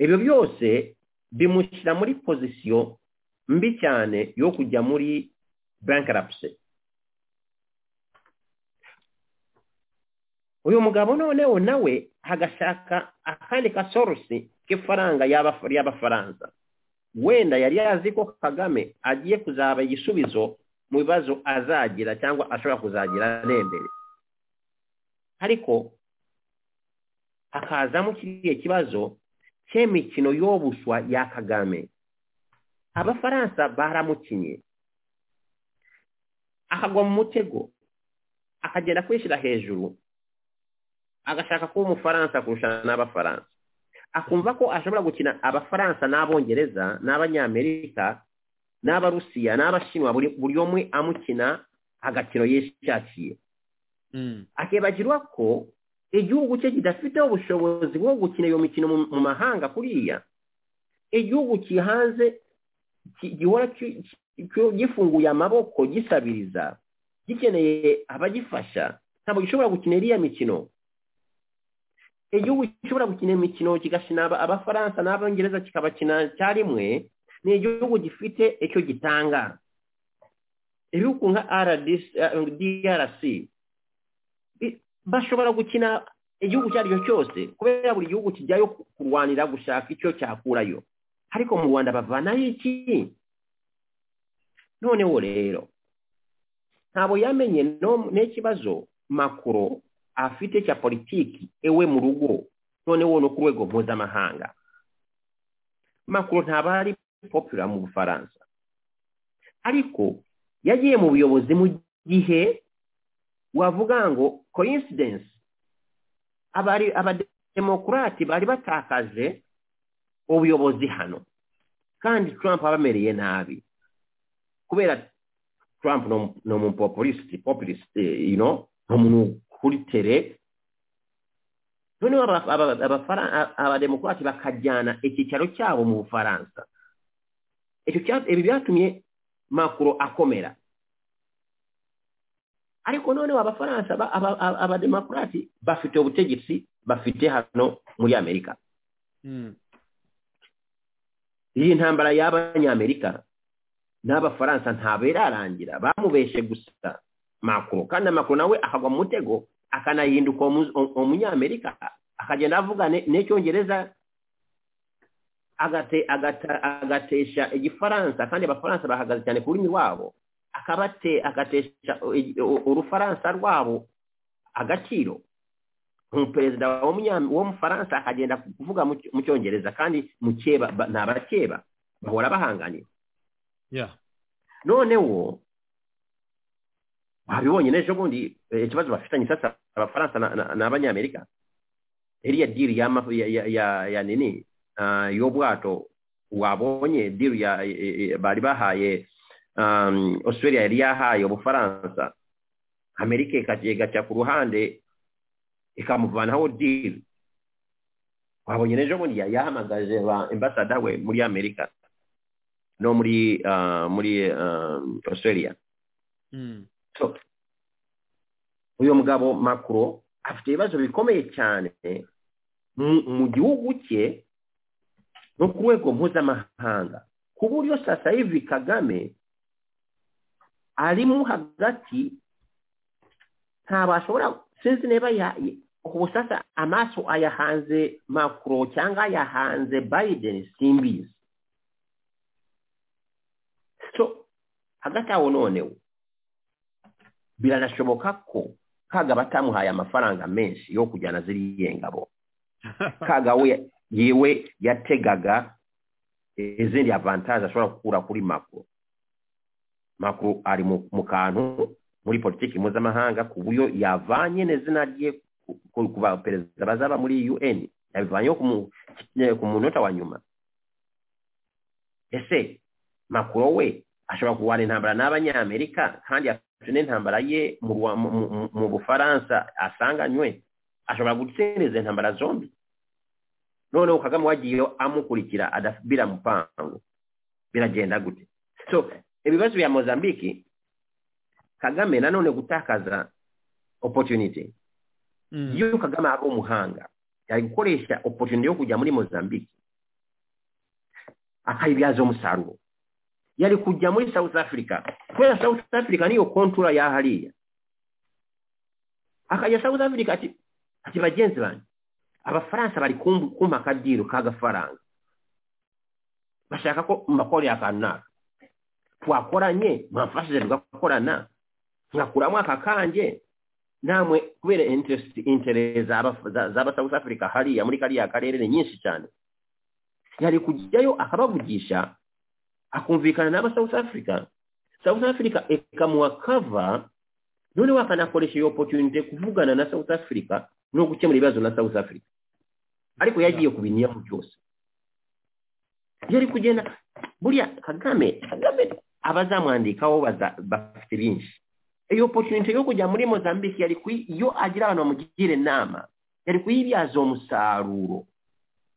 ibyo byose bimushyira muri pozisiyo mbi cyane yo kujya muri bankarapuse uyu mugabo noneho nawe agashaka akandi kasorusi k'ifaranga y'abafaransa wenda yari yazi ko kagame agiye kuzaba igisubizo mu bibazo azagira cyangwa ashobora kuzagira arembere ariko akazamo kiriya kibazo cy'imikino y'obuswa ya kagame abafaransa baramukinye akagwa mu mutego akagenda kwishyira hejuru agashaka kuba umufaransa kurusha n'abafaransa akumva ko ashobora gukina abafaransa n'abongereza n'abanyamerika n'abarusiya n'abashinwa buri umwe amukina agakino yishakiye akibagirwa ko igihugu cye kidafiteho ubushobozi bwo gukina iyo mikino mu mahanga kuriya igihugu kihanze gihora gifunguye amaboko gisabiriza gikeneye abagifasha ntabwo gishobora gukina iriya mikino igihugu gishobora gukina imikino kigashina abafaransa n'abongereza kikabakina cyarimwe ni igihugu gifite icyo gitanga ibihugu nka rdrc bashobora gukina igihugu icyo ari cyo cyose kubera buri gihugu kijyayo kurwanira gushaka icyo cyakurayo ariko mu rwanda bavanayo iki noneho rero ntabwo yamenye n'ikibazo makuru afite cya politiki ewe mu rugo noneho no ku rwego mpuzamahanga makuru ntabwo ari popura mu bufaransa ariko yagiye mu buyobozi mu gihe wavuga ngo coincidence abademokurati bari batakaje ubuyobozi hano kandi trump abamereye nabi kubera trump ni umupopulisiti populisiti ni umuntu kuri tere noneho abademokurati bakajyana icyicaro cyabo mu bufaransa ibi byatumye makuru akomera ariko noneho abafaransa abademokurati bafite ubutegetsi bafite hano muri amerika iyi ntambara y'abanyamerika n'abafaransa ntabwo irarangira bamubeshe gusa makuru kandi amakuru nawe akagwa mu mutego akanahinduka umunyamerika akagenda avuga n'icyongereza agatesha igifaransa kandi abafaransa bahagaze cyane ku rurimi rwabo agatesha urufaransa rwabo agaciro umuperezida w'umufaransa akagenda kuvuga mu cyongereza kandi mukeba ni abakeba bahora bahanganye noneho wabibonye n'ejo bundi ikibazo bafitanye sasa abafaransa n'abanyamerika iriya diri ya nini y'ubwato wabonye diru bari bahaye australia yari yahaye ubufaransa amerika igaca ku ruhande ikamuvanaho diru wabonye rero ubundi ya- yahamagaje ba ambasada we muri amerika no muri ah, muri ah, australia So, uyu mugabo makuro afite ibibazo bikomeye cyane mu- mu gihugu cye no ku rwego mpuzamahanga ku buryo sasa hivi kagame arimo hagati ntabwo ashobora sinzi niba ya- ya- ubu sasa amaso ayahanze makuro cyangwa ayahanze biden simbizi so hagati aho noneho biranashoboka ko kaga batamuhaye amafaranga menshi yo kujyana ziriya ngabo kaga we yewe yategaga izindi avantage ashobora gukura kuri makuru makuru ari mu mu kantu muri politiki mpuzamahanga ku buryo yavanye n'izina rye ku- ku- ku ba perezida bazaba muri un yabivanyeho ku mu- eh, ku munota wa nyuma ese makuro we ashobora kurwana intambara n'abanyamerika kandi afite n'intambara ye mu Rwa- mu- mu- mu bufaransa asanganywe ashobora gutsinda izo ntambara zombi noneho kagame wagiyeho amukurikira adabira mupango biragenda gute so ibibazo bya mozambike kagame nanone gutakaza opportunity iyo kagame ari umuhanga yari gukoresha opportunity yo kujya muri mozambike akayibyaza umusaruro yari kujya muri South Africa kubera South Africa niyo kontura ya hariya akajya South Africa ati ati bagenzi banjye abafaransa bari kump- kumpa akadiru k'agafaranga bashaka ko mbakorera akantu naka twakoranye mwamfashije tugakorana ngakuramo aka kanjye namwe kubera interest interest z'aba z'aba South Africa hariya muri kariya karere ni nyinshi cyane yari kujyayo akabavugisha akumvikana n'aba South Africa South Africa ikamuha cover noneho akanakoresha iyo opportunity kuvugana na South Africa no gukemura ibibazo na South Africa ariko yagiye kubinyamu byose yari kugenda buriya Kagame Kagame abazamwandikaho baza- bafite binshi iyo opportunity yo kujya muri Mozambique yari kuyi iyo agira abantu bamugira inama yari kuyibyaza uwo musaruro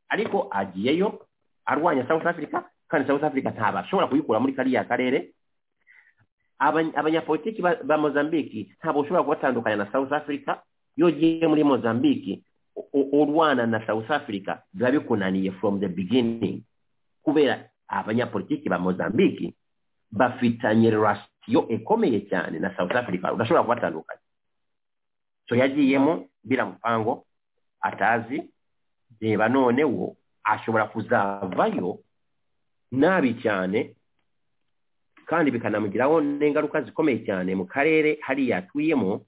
ariko agiyeyo arwanya South Africa kandi South Africa ntabashobora kuyikura muri kariya karere Abany- abanyapolitiki ba, ba Mozambique ntabwo ushobora kubatandukanya na South Africa iyo ugiye muri Mozambique u- u- urwana na South Africa biba bikunaniye from the beginning kubera abanyapolitiki ba Mozambique bafitanye relation ikomeye cyane na South Africa udashobora kubatandukanya so yagiyemo bila mpango atazi reba noneho ashobora kuzavayo nabi cyane kandi bikanamugiraho n'ingaruka zikomeye cyane mu karere hariya atuyemo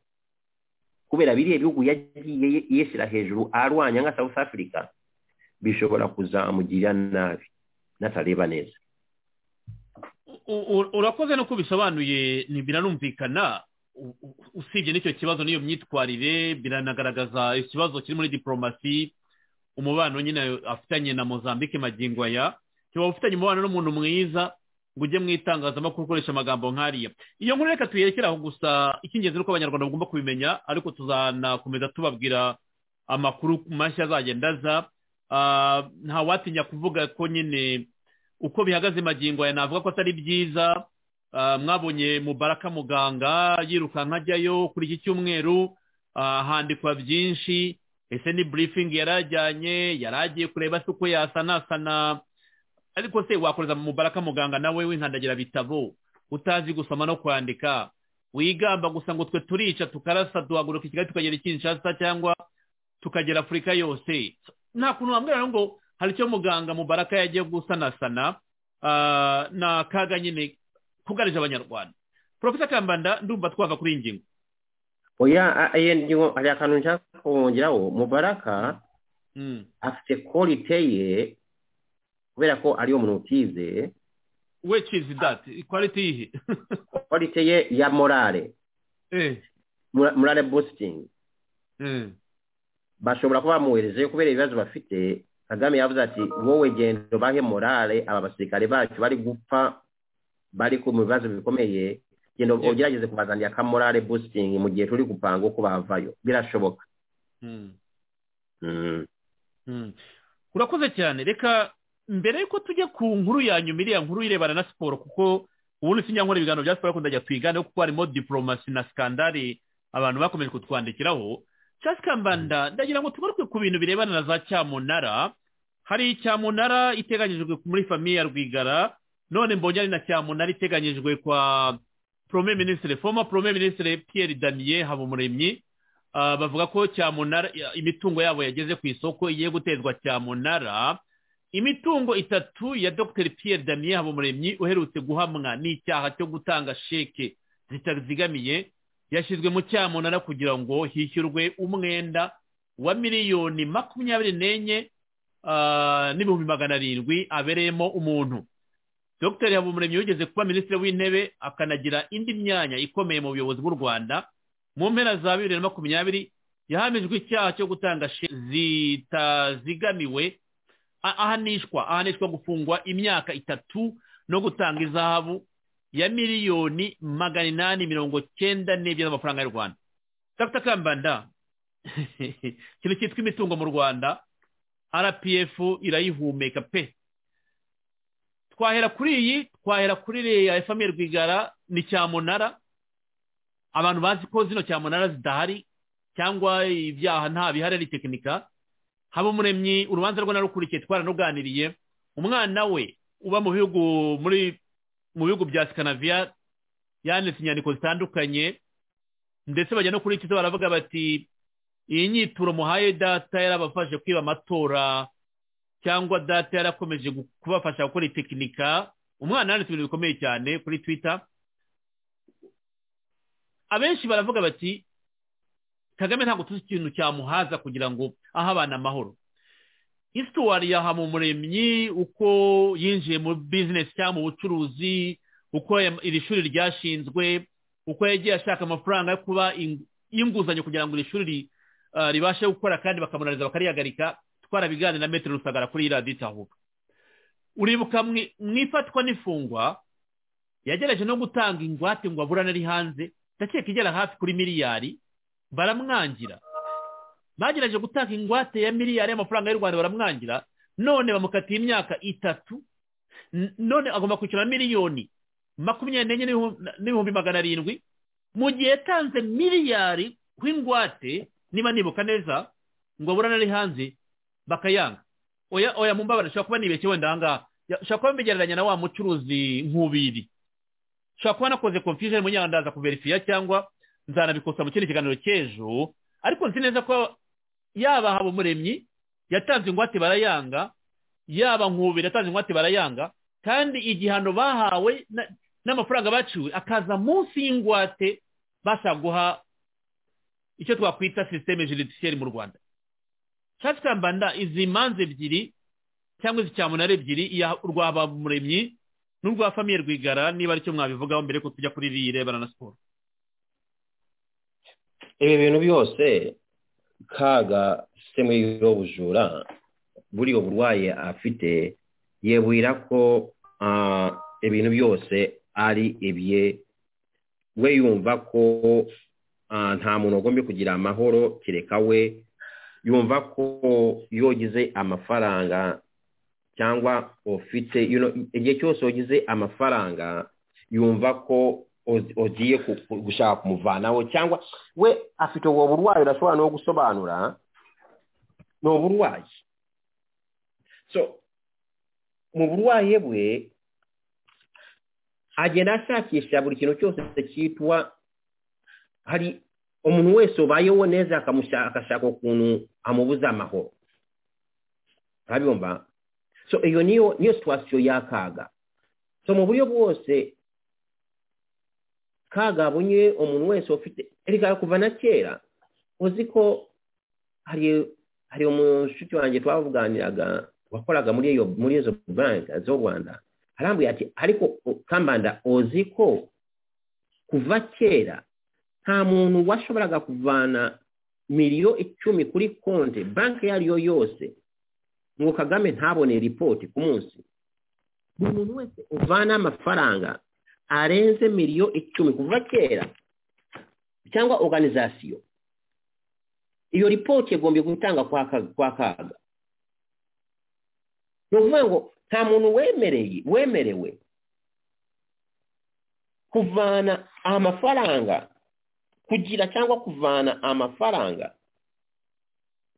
kubera biriya bihugu yagiye yishyira hejuru arwanya nka South Africa bishobora kuzamugirira nabi natareba neza U- u- urakoze no kubisobanuye birarumvikana U- u- usibye n'icyo kibazo n'iyo myitwarire biranagaragaza ikibazo kiri muri diporomasi umubano nyine afitanye na mozambique magingo aya ntiwaba ufitanye umubano n'umuntu mwiza ngo ujye mu itangazamakuru ukoresha amagambo nk'ariya iyo nkuru reka tuyerekere aho gusa icy'ingenzi ni uko abanyarwanda bagomba kubimenya ariko tuzanakomeza tubabwira amakuru mashya azagenda aza Ah, ntawatinya kuvuga ko nyine uko bihagaze magingo aya navuga ko atari byiza Ah, mwabonye mubaraka muganga yirukanka ajyayo kuri iki cyumweru ah, handikwa byinshi ese ni briefing yari ajyanye yari agiye kureba se uko yasanasana ariko se wakoreza mubaraka muganga nawe winkandagira bitabo utazi gusoma no kwandika wigamba gusa ngo twe turica tukarasa duhaguruka i kigali tukagera i kinshasa cyangwa tukagera afurika yose nta kuntu wambwira rero ngo hari icyo muganga mubaraka yagiye gusanasana ah, ni akaga nyine kugarije abanyarwanda porofesa kambanda ndumva twava kuri iyi ngingo oya a- aye ngingo hari akantu nshaka kongeraho Mubaraka Mm. afite quality ye kubera ko ari umuntu utizeye which is that quality ihe quality ye ya morale Eh, mora- morale boosting eh. bashobora kuba bamuhereje kubera ibibazo bafite kagame yavuze ati wowe gendo bahe morale aba basirikare bacu bari gupfa bari ku- mu bibazo bikomeye gendo Yeah. ugerageze kubazanira ka morale boosting mu gihe turi gupanga uko bavayo birashoboka Mm. Mm. Mm. urakoze cyane reka mbere yuko tujya ku nkuru ya nyuma iriya nkuru irebana na siporo kuko ubundi sinyankora ibiganiro bya siporo akunda kujya twigane kuko harimo diporomasi na sikandari abantu bakomeje kutwandikiraho cyangwa sikambanda ndagira ngo tugaruke ku bintu birebana na za cyamunara hari cyamunara iteganyijwe muri famiye ya rwigara none mbonye ari na cyamunara iteganyijwe kwa porome minisitiri foma porome minisitiri piyeri daniye habumuremyi bavuga ko cyamunara imitungo yabo yageze ku isoko igiye gutezwa cyamunara imitungo itatu ya dr piyeri daniye habumuremyi uherutse guhamwa n'icyaha cyo gutanga sheke zitazigamiye yashyizwe mu cyamunara kugira ngo hishyurwe umwenda wa miliyoni makumyabiri n'enye n'ibihumbi magana arindwi abereyemo umuntu dr habumuremyi wigeze kuba minisitiri w'intebe akanagira indi myanya ikomeye mu buyobozi bw'u rwanda mu mpera za bibiri na makumyabiri yahamijwe icyaha cyo gutanga sheke zitazigamiwe ahanishwa ahanishwa gufungwa imyaka itatu no gutanga izahabu ya miliyoni magana inani mirongo cyenda n'ebyiri z'amafaranga y'u rwanda dr kambanda ikintu cyitwa imitungo mu rwanda rpf irayihumeka pe twahera kuri iyi twahera kuri iriya famiye rwigara ni cyamunara abantu bazi ko zino cyamunara zidahari cyangwa ibyaha nta bihari ari tekinika haba umuremyi urubanza rwe narukurikiye twaranuganiriye umwana we uba mu bihugu muri mu bihugu bya sikanaviya yanditse inyandiko zitandukanye ndetse bajya no kuri kizo baravuga bati iyi nyituro muhaye data yarabafashe kwiba amatora cyangwa data yarakomeje kubafasha gukora itekinika umwana yanditse ibintu bikomeye cyane kuri twita abenshi baravuga bati kagame ntabwo tuzi ikintu cyamuhaza kugira ngo ahe abana amahoro isituwari ya hamumuremyi uko yinjiye mu bizinesi cyangwa mu bucuruzi uko iri shuri ryashinzwe uko yagiye ashaka amafaranga yo kuba y'inguzanyo kugira ngo iri shuri ribashe gukora kandi bakamunariza bakarihagarika twarabiganira na metero rusagara kuri radiyo itahuka uribuka mu ifatwa n'ifungwa yagerageje no gutanga ingwate ngo aburane ari hanze ndakeka igera hafi kuri miliyari baramwangira bagerageje gutanga ingwate ya miliyari y'amafaranga y'u rwanda baramwangira none bamukatiye imyaka itatu none agomba kwishyura miliyoni makumyabiri n'enye n'ibihumbi magana arindwi mu gihe yatanze miliyari kw'ingwate niba nibuka neza ngo aburane ari hanze bakayanga oya oya mu mbabare ushobora kuba nibeshye wenda ahangaha ushobora kuba mbigereranya na wa mucuruzi nk'ubiri ushobora kuba nakoze confusion mu nyandaza kuverifiya cyangwa nzanabikosa mu kindi kiganiro cy'ejo ariko nzi neza ko yaba haba umuremyi yatanze ingwate barayanga yaba nkubiri yatanze ingwate barayanga kandi igihano bahawe n'amafaranga baciwe akaza munsi y'ingwate bashaka guha icyo twakwita sisiteme jiridisiyeri mu rwanda cyangwa kambanda izi manza ebyiri cyangwa izi cyamunara ebyiri urwa habumuremyi n'urwa famiye rwigara niba aricyo mwabivugaho mbere ko tujya kuri iriya irebana na siporo ibi bintu byose kaga sisiteme y'ubujura buriya burwayi afite yebwira ko ibintu byose ari ibye we yumva ko nta muntu agomba kugira amahoro kereka we yumva ko yogize amafaranga cyangwa ufite igihe cyose wagize amafaranga yumva ko ugiye gushaka kumuvanaho cyangwa we afite uwo burwayi urashobora no gusobanura ni uburwayi so mu burwayi bwe agenda ashakisha buri kintu cyose cyitwa hari umuntu wese ubayeho neza agashaka ukuntu amubuza amahoro urabibumva so iyo niyo niyo situwasiyo y'akaga so mu buryo bwose kagabunye umuntu wese ufite reka kuva na kera uzi ko hari hari umushuti wanjye twavuganiraga wakoraga muri iyo muri izo banki z'u rwanda arambuye ati ariko kambanda uzi ko kuva kera nta muntu washoboraga kuvana miliyo icumi kuri konti banki iyo ari yo yose ngo kagame ntabone ripoti ku munsi buri muntu wese uvana amafaranga arenze miliyo icumi kuva kera cyangwa oruganizasiyo iyo ripoti yagombye gutanga kwa kaga ni ukuvuga ngo nta muntu wemereye wemerewe kuvana amafaranga kugira cyangwa kuvana amafaranga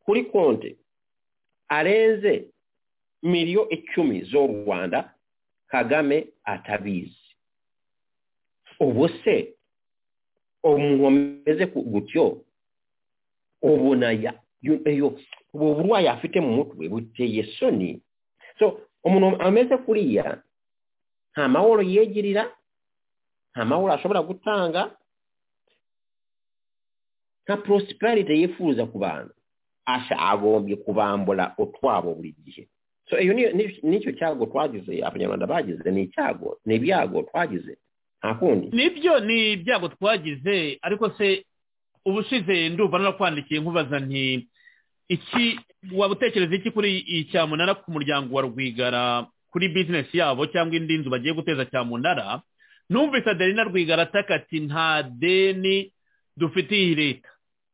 kuri konti arenze miliyo icumi z'u rwanda kagame atabizi ubu se umuntu wameze gutyo ubona ubu burwayi afite mu mutwe buteye soni so umuntu ameze kuriya nta mahoro yegirira nta mahoro ashobora gutanga nta porosiparite yifuza ku bantu asha agombye kubambura utwabo buri gihe so iyo nicyo cyago twagize abanyarwanda bagize ni icyago ni ibyago twagize nta kundi nibyo ni ibyago twagize ariko se ubushize ndumva narakwandikiye nkubaza nti iki waba utekereza iki kuri cyamunara ku muryango wa rwigara kuri bizinesi yabo cyangwa indi nzu bagiye guteza cyamunara numvise aderina rwigara ataka ati nta deni dufitiye leta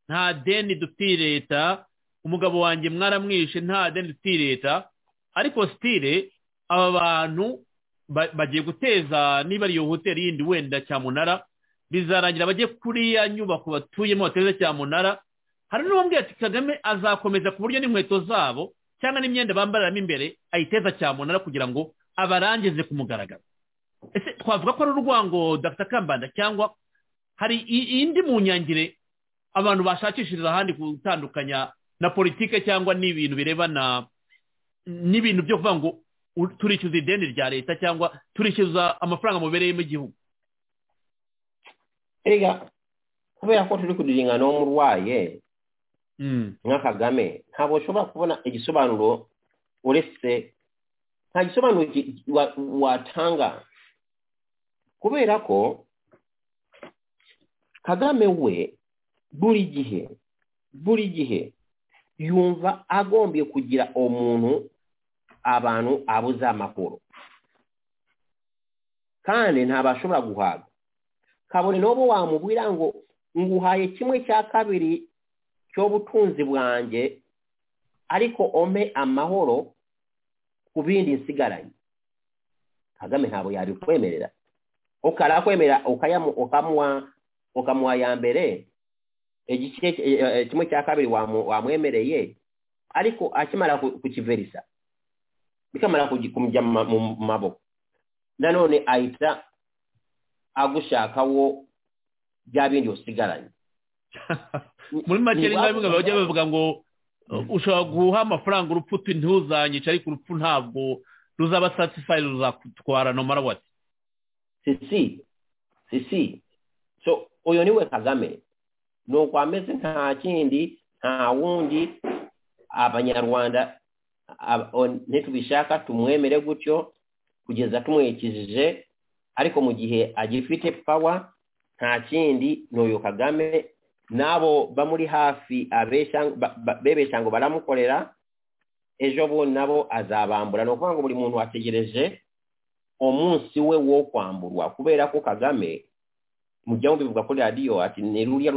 nta deni dufitiye leta umugabo wanjye mwaramwishe nta deni dufitiye leta ariko sitire aba bantu bagiye guteza niba ari iyo hoteli yindi wenda cyamunara bizarangira bajye kuri ya nyubako batuyemo bateze cyamunara hari n'uwambwiye ati kagame azakomeza ku buryo n'inkweto zabo cyangwa n'imyenda bambariramo imbere ayiteza cyamunara kugira ngo abarangize ku mugaragaro ese twavuga ko ari urwango dr kambanda cyangwa hari indi mu nyangire abantu bashakishiriza ahandi gutandukanya na politike cyangwa n'ibintu birebana n'ibintu byo kuvuga ngo turishyuza ideni rya leta cyangwa turishyuza amafaranga mubereyemo igihugu erega kubera ko turi kudiringana n'umurwaye nka kagame ntabwo ushobora kubona igisobanuro uretse nta gisobanuro watanga kubera ko kagame we buri gihe buri gihe yumva agombye kugira umuntu abantu abuza amakuru kandi ntabashobora guhaga kabone n'ubu wamubwira ngo nguhaye kimwe cya kabiri cy'ubutunzi bwanjye ariko ompe amahoro ku bindi nsigaranye kagame ntabwo yabikwemerera ukarakwemerera ukamuha ukamuha ya mbere igice kimwe cya kabiri wamwemereye ariko akimara kukiverisa bikamara kumujya mu maboko nanone ahita agushaka wo bya bindi usigaranye muri make rimwe na rimwe bajya bavuga ngo ushobora guha amafaranga urupfu ntuzanyice ariko urupfu ntabwo ruzaba satisfayi ruzakutwara no mara wati sisi sisi so uyu niwe kagame ni uko ameze nta kindi nta wundi abanyarwanda ntitubishaka tumwemere gutyo kugeza tumwikijije ariko mu gihe agifite pawa nta kindi n'uyu kagame n'abo bamuri hafi bebesha ngo baramukorera ejo bundi nabo azabambura ni ukuvuga ngo buri muntu wategereje umunsi we wo kwamburwa kubera ko kagame mujya mubivuga kuri radiyo ati ntiruriya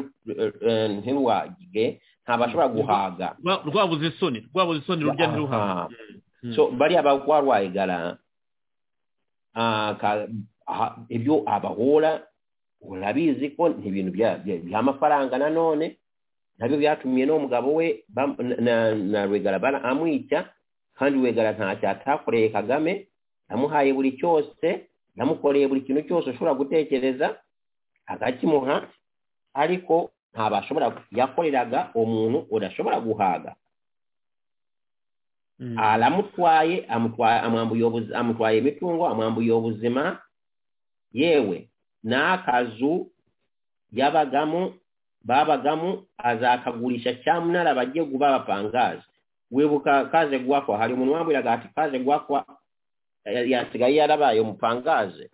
ntiruhagige ntabashobora guhaga rwabuze isoni rwabuze isoni rurya ntiruhaga so bariya barwaye gara ibyo abahura urabizi ko ni ibintu by'amafaranga nanone nabyo byatumiye n'uwo mugabo we na rwigara amwica kandi rwigara ntacyo atakoreye kagame yamuhaye buri cyose yamukoreye buri kintu cyose ushobora gutekereza agakimuha ariko ntabashobora yakoreraga umuntu udashobora guhaga aramutwaye amutwaye imitungo amwambuye ubuzima yewe n'akazu yabagamo babagamo azakagurisha cyamunara bagiye guba bapangaje wibuka kaje guhakwa hari umuntu wambwiraga ati kaje guhakwa yasigaye yarabaye umupangaje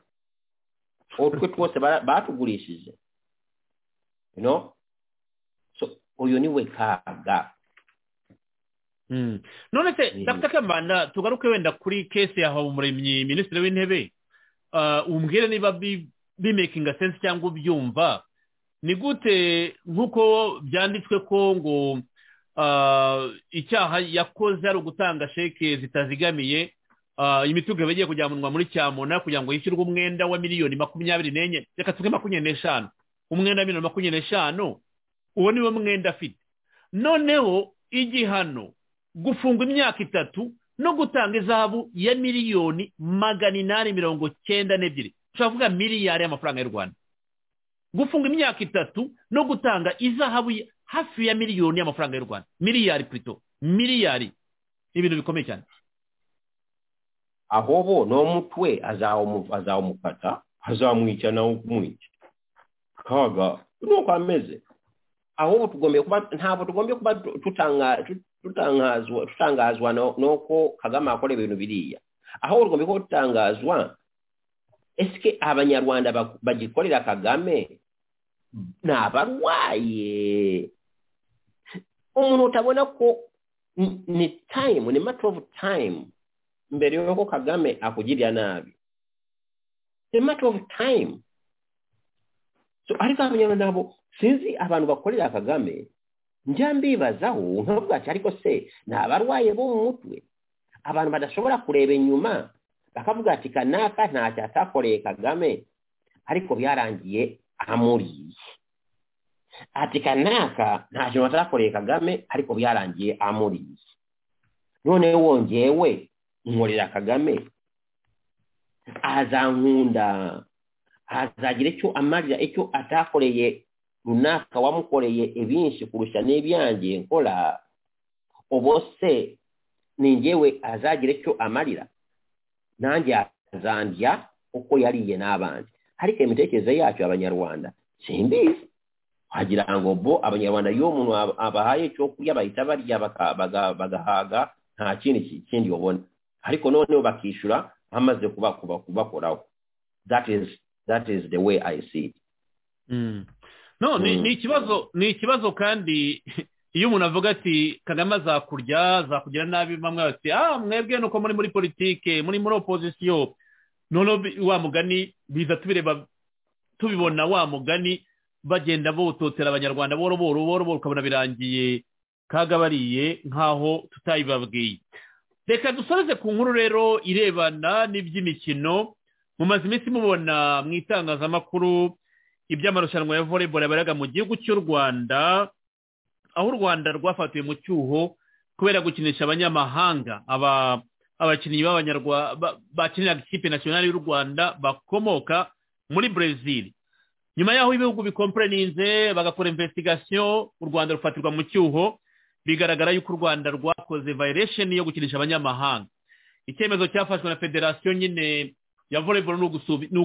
utwe twose batugurishije no so uyu niwe kaga none se dr kambanda tugaruke wenda kuri kesi ya habumuremyi minisitiri w'intebe umbwire niba bimekinga sense cyangwa ubyumva ni gute nk'uko byanditswe ko ngo icyaha yakoze ari ugutanga sheke zitazigamiye ah, imitungo iba igiye kujya mu nwa muri cyamunara kugira ngo yishyurwe umwenda wa miliyoni makumyabiri n'enye reka tuvuge makumyabiri n'eshanu umwenda wa miliyoni makumyabiri n'eshanu uwo niwo mwenda afite noneho igihano gufungwa imyaka itatu no gutanga izahabu ya miliyoni magana inani mirongo cyenda n'ebyiri turavuga miliyari y'amafaranga y'u rwanda gufunga imyaka itatu no gutanga izahabu ya- hafi ya miliyoni y'amafaranga y'u rwanda miliyari purito miliyari ni ibintu bikomeye cyane aho bo n'omutwe azawomu- azawomukata azamwica nawe kumwica kaga nuko ameze aho bo tugombye kuba ntabwo tugombye kuba tu- tutanga- tu- tutangazwa tutangazwa no- n'uko kagame akora ibintu biriya aho tugombye kuba tutangazwa esike abanyarwanda bak- bagikorera kagame ni abarwaye umuntu utabona ko ni- ni time ni matter of time mbere yuko kagame akugirira nabi It's a matter of time so ariko abanyarwanda nabo sinzi abantu bakorera kagame njya mbibazaho nkavuga ati ariko se ni abarwaye bo mu mutwe abantu badashobora kureba inyuma bakavuga ati kanaka ntacyo atakoreye kagame ariko byarangiye amuriye ati kanaka nta kintu atarakoreye kagame ariko byarangiye amuriye none wongewe nkorera kagame azankunda azagira icyo amarira icyo atakoreye runaka wamukoreye ibinshi kurusha n'ibyanjye nkora ubu se ni njyewe azagira icyo amarira nanjye azandya uko yariye n'abandi ariko imitekerereze yacu abanyarwanda simbizi wagira ngo bo abanyarwanda iyo umuntu aba- abahaye icyo kurya bahita barya baka- baga- bagahaga nta kindi ki- kindi ubona ariko noneho bakishyura hamaze kuba kuba kubakoraho that is that is the way i see it no ni Mm. ni ikibazo ni ikibazo kandi iyo umuntu avuga ati kagame azakurya azakugira nabi bamwe bati ah mwebwe nuko muri muri politike muri muri opozisiyo noneho bi- wa mugani biza tubireba tubibona wa mugani bagenda bototera abanyarwanda boro boro boro boro ukabona birangiye kagabariye nk'aho tutayibabwiye reka dusoreze ku nkuru rero irebana n'iby'imikino mumaze iminsi mubona mu itangazamakuru iby'amarushanwa ya volleyball yabaraga mu gihugu cy'u rwanda aho u rwanda rwafatiwe mu cyuho kubera gukinisha abanyamahanga aba abakinnyi b'abanyarwa ba- bakiniraga ikipe nationale y'u rwanda bakomoka muri brezil nyuma y'aho ibihugu bikompleninze bagakora investigation u rwanda rufatirwa mu cyuho bigaragara yuko u rwanda rwakoze violation yo gukinisha abanyamahanga icyemezo cyafashwe na federasiyo nyine ya volleyball ni ugusubi- ni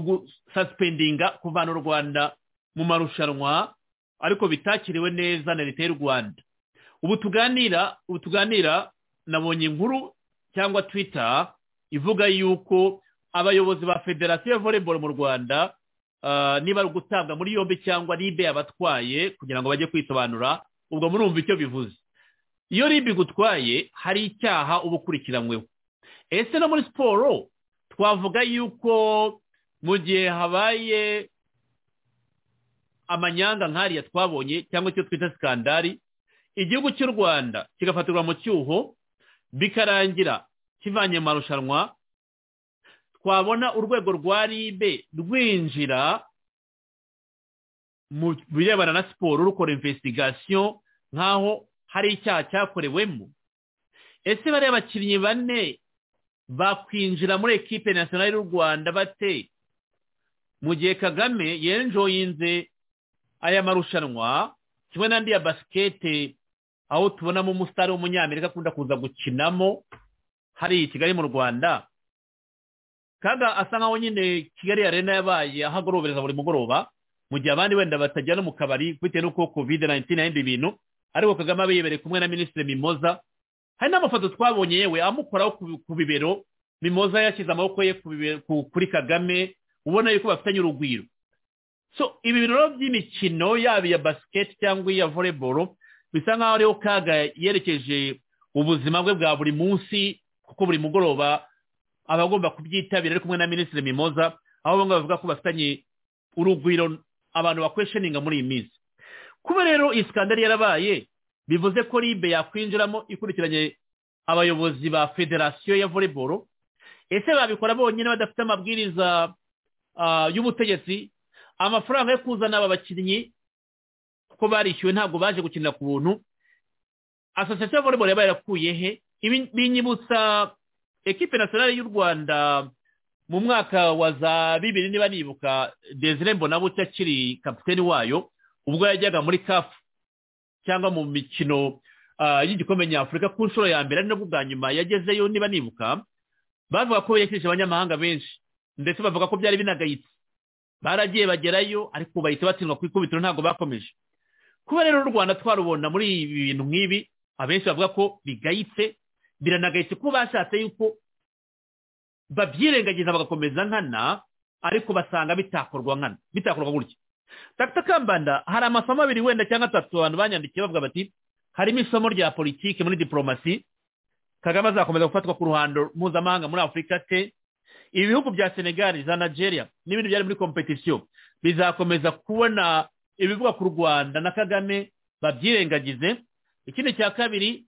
ugususpendinga kuvana u rwanda mu marushanwa ariko bitakiriwe neza na leta y'u rwanda ubu tuganira ubu tuganira nabonye inkuru cyangwa twitter ivuga yuko abayobozi ba federasiyo ya volleyball mu rwanda ah, niba ari gutabwa muri yombi cyangwa ribe yabatwaye kugira ngo bajye kwisobanura ubwo murumva icyo bivuze iyo ribe igutwaye hari icyaha uba ukurikiranyweho ese no muri siporo twavuga yuko mu gihe habaye amanyanga nk'ariya twabonye cyangwa icyo twita sikandari igihugu cy'u rwanda kigafatirwa mu cyuho bikarangira kivanye mu marushanwa twabona urwego rwa ribe rwinjira mu birebana na siporo rukora investigation nk'aho hari icyaha cyakorewemo ese bariya bakinnyi bane bakwinjira muri ekipe nasiyonari y'u rwanda bate mu gihe kagame yenjoyinze aya marushanwa kimwe n'andi ya basikete aho tubonamo umusitari w'umunyamerika akunda kuza gukinamo hari i kigali mu rwanda kaga asa nkaho nyine kigali arena yabaye aho agorobereza buri mugoroba mu gihe abandi wenda batajya no mu kabari bitewe n'uko covid 19 n'ibindi bintu ariko kagame abe yibereye kumwe na minisitiri mimoza hari n'amafoto twabonye yewe amukoraho ku ku bibero mimoza yashyize amaboko ye ku bibe- ku- kuri kagame ubona yuko bafitanye urugwiro so ibi biroro by'imikino yaba iya basiketi cyangwa iya voleboro bisa nk'aho ariho kaga yerekeje ubuzima bwe bwa buri munsi kuko buri mugoroba aba agomba kubyitabira ari kumwe na minisitiri mimoza aho bamwe bavuga ko bafitanye urugwiro abantu bakwesheninga muri iyi minsi kuba rero iyi sikandari yarabaye bivuze ko ribe yakwinjiramo ikurikiranye abayobozi ba federasiyo ya volleyball ese babikora bonyine badafite amabwiriza ah, y'ubutegetsi amafaranga yo kuzana aba bakinnyi ko barishyuwe ntabwo baje gukinira ku buntu asosiyasiyo ya voleboro yaba yarakuye he Ibi binyibutsa ekipe nasiyonari y'u rwanda mu mwaka wa za bibiri niba nibuka desire mbonabucya akiri kapiteni wayo ubwo yajyaga muri kafu cyangwa mu mikino ah, y'igikombe nyafurika ku nshuro ya mbere ari nabwo bwa nyuma yagezeyo niba nibuka bavuga ko yakinisha abanyamahanga benshi ndetse bavuga ko byari binagayitse baragiye bagerayo ariko bahita batsindwa ku ikubitiro ntabwo bakomeje kuba rero u rwanda twarubona muri ibi bintu nk'ibi abenshi bavuga ko bigayitse biranagayitse kuko bashatse yuko babyirengagiza bagakomeza nkana ariko basanga bitakorwa nkana bitakorwa gutya dr kambanda hari amasomo abiri wenda cyangwa atatu abantu banyandikiye bavuga bati harimo isomo rya politiki muri diporomasi kagame azakomeza gufatwa ku ruhando mpuzamahanga muri afurika te ibihugu bya senegali za nigeria n'ibindi byari muri kompetisiyo bizakomeza kubona ibivuga ku rwanda na kagame babyirengagize ikindi cya kabiri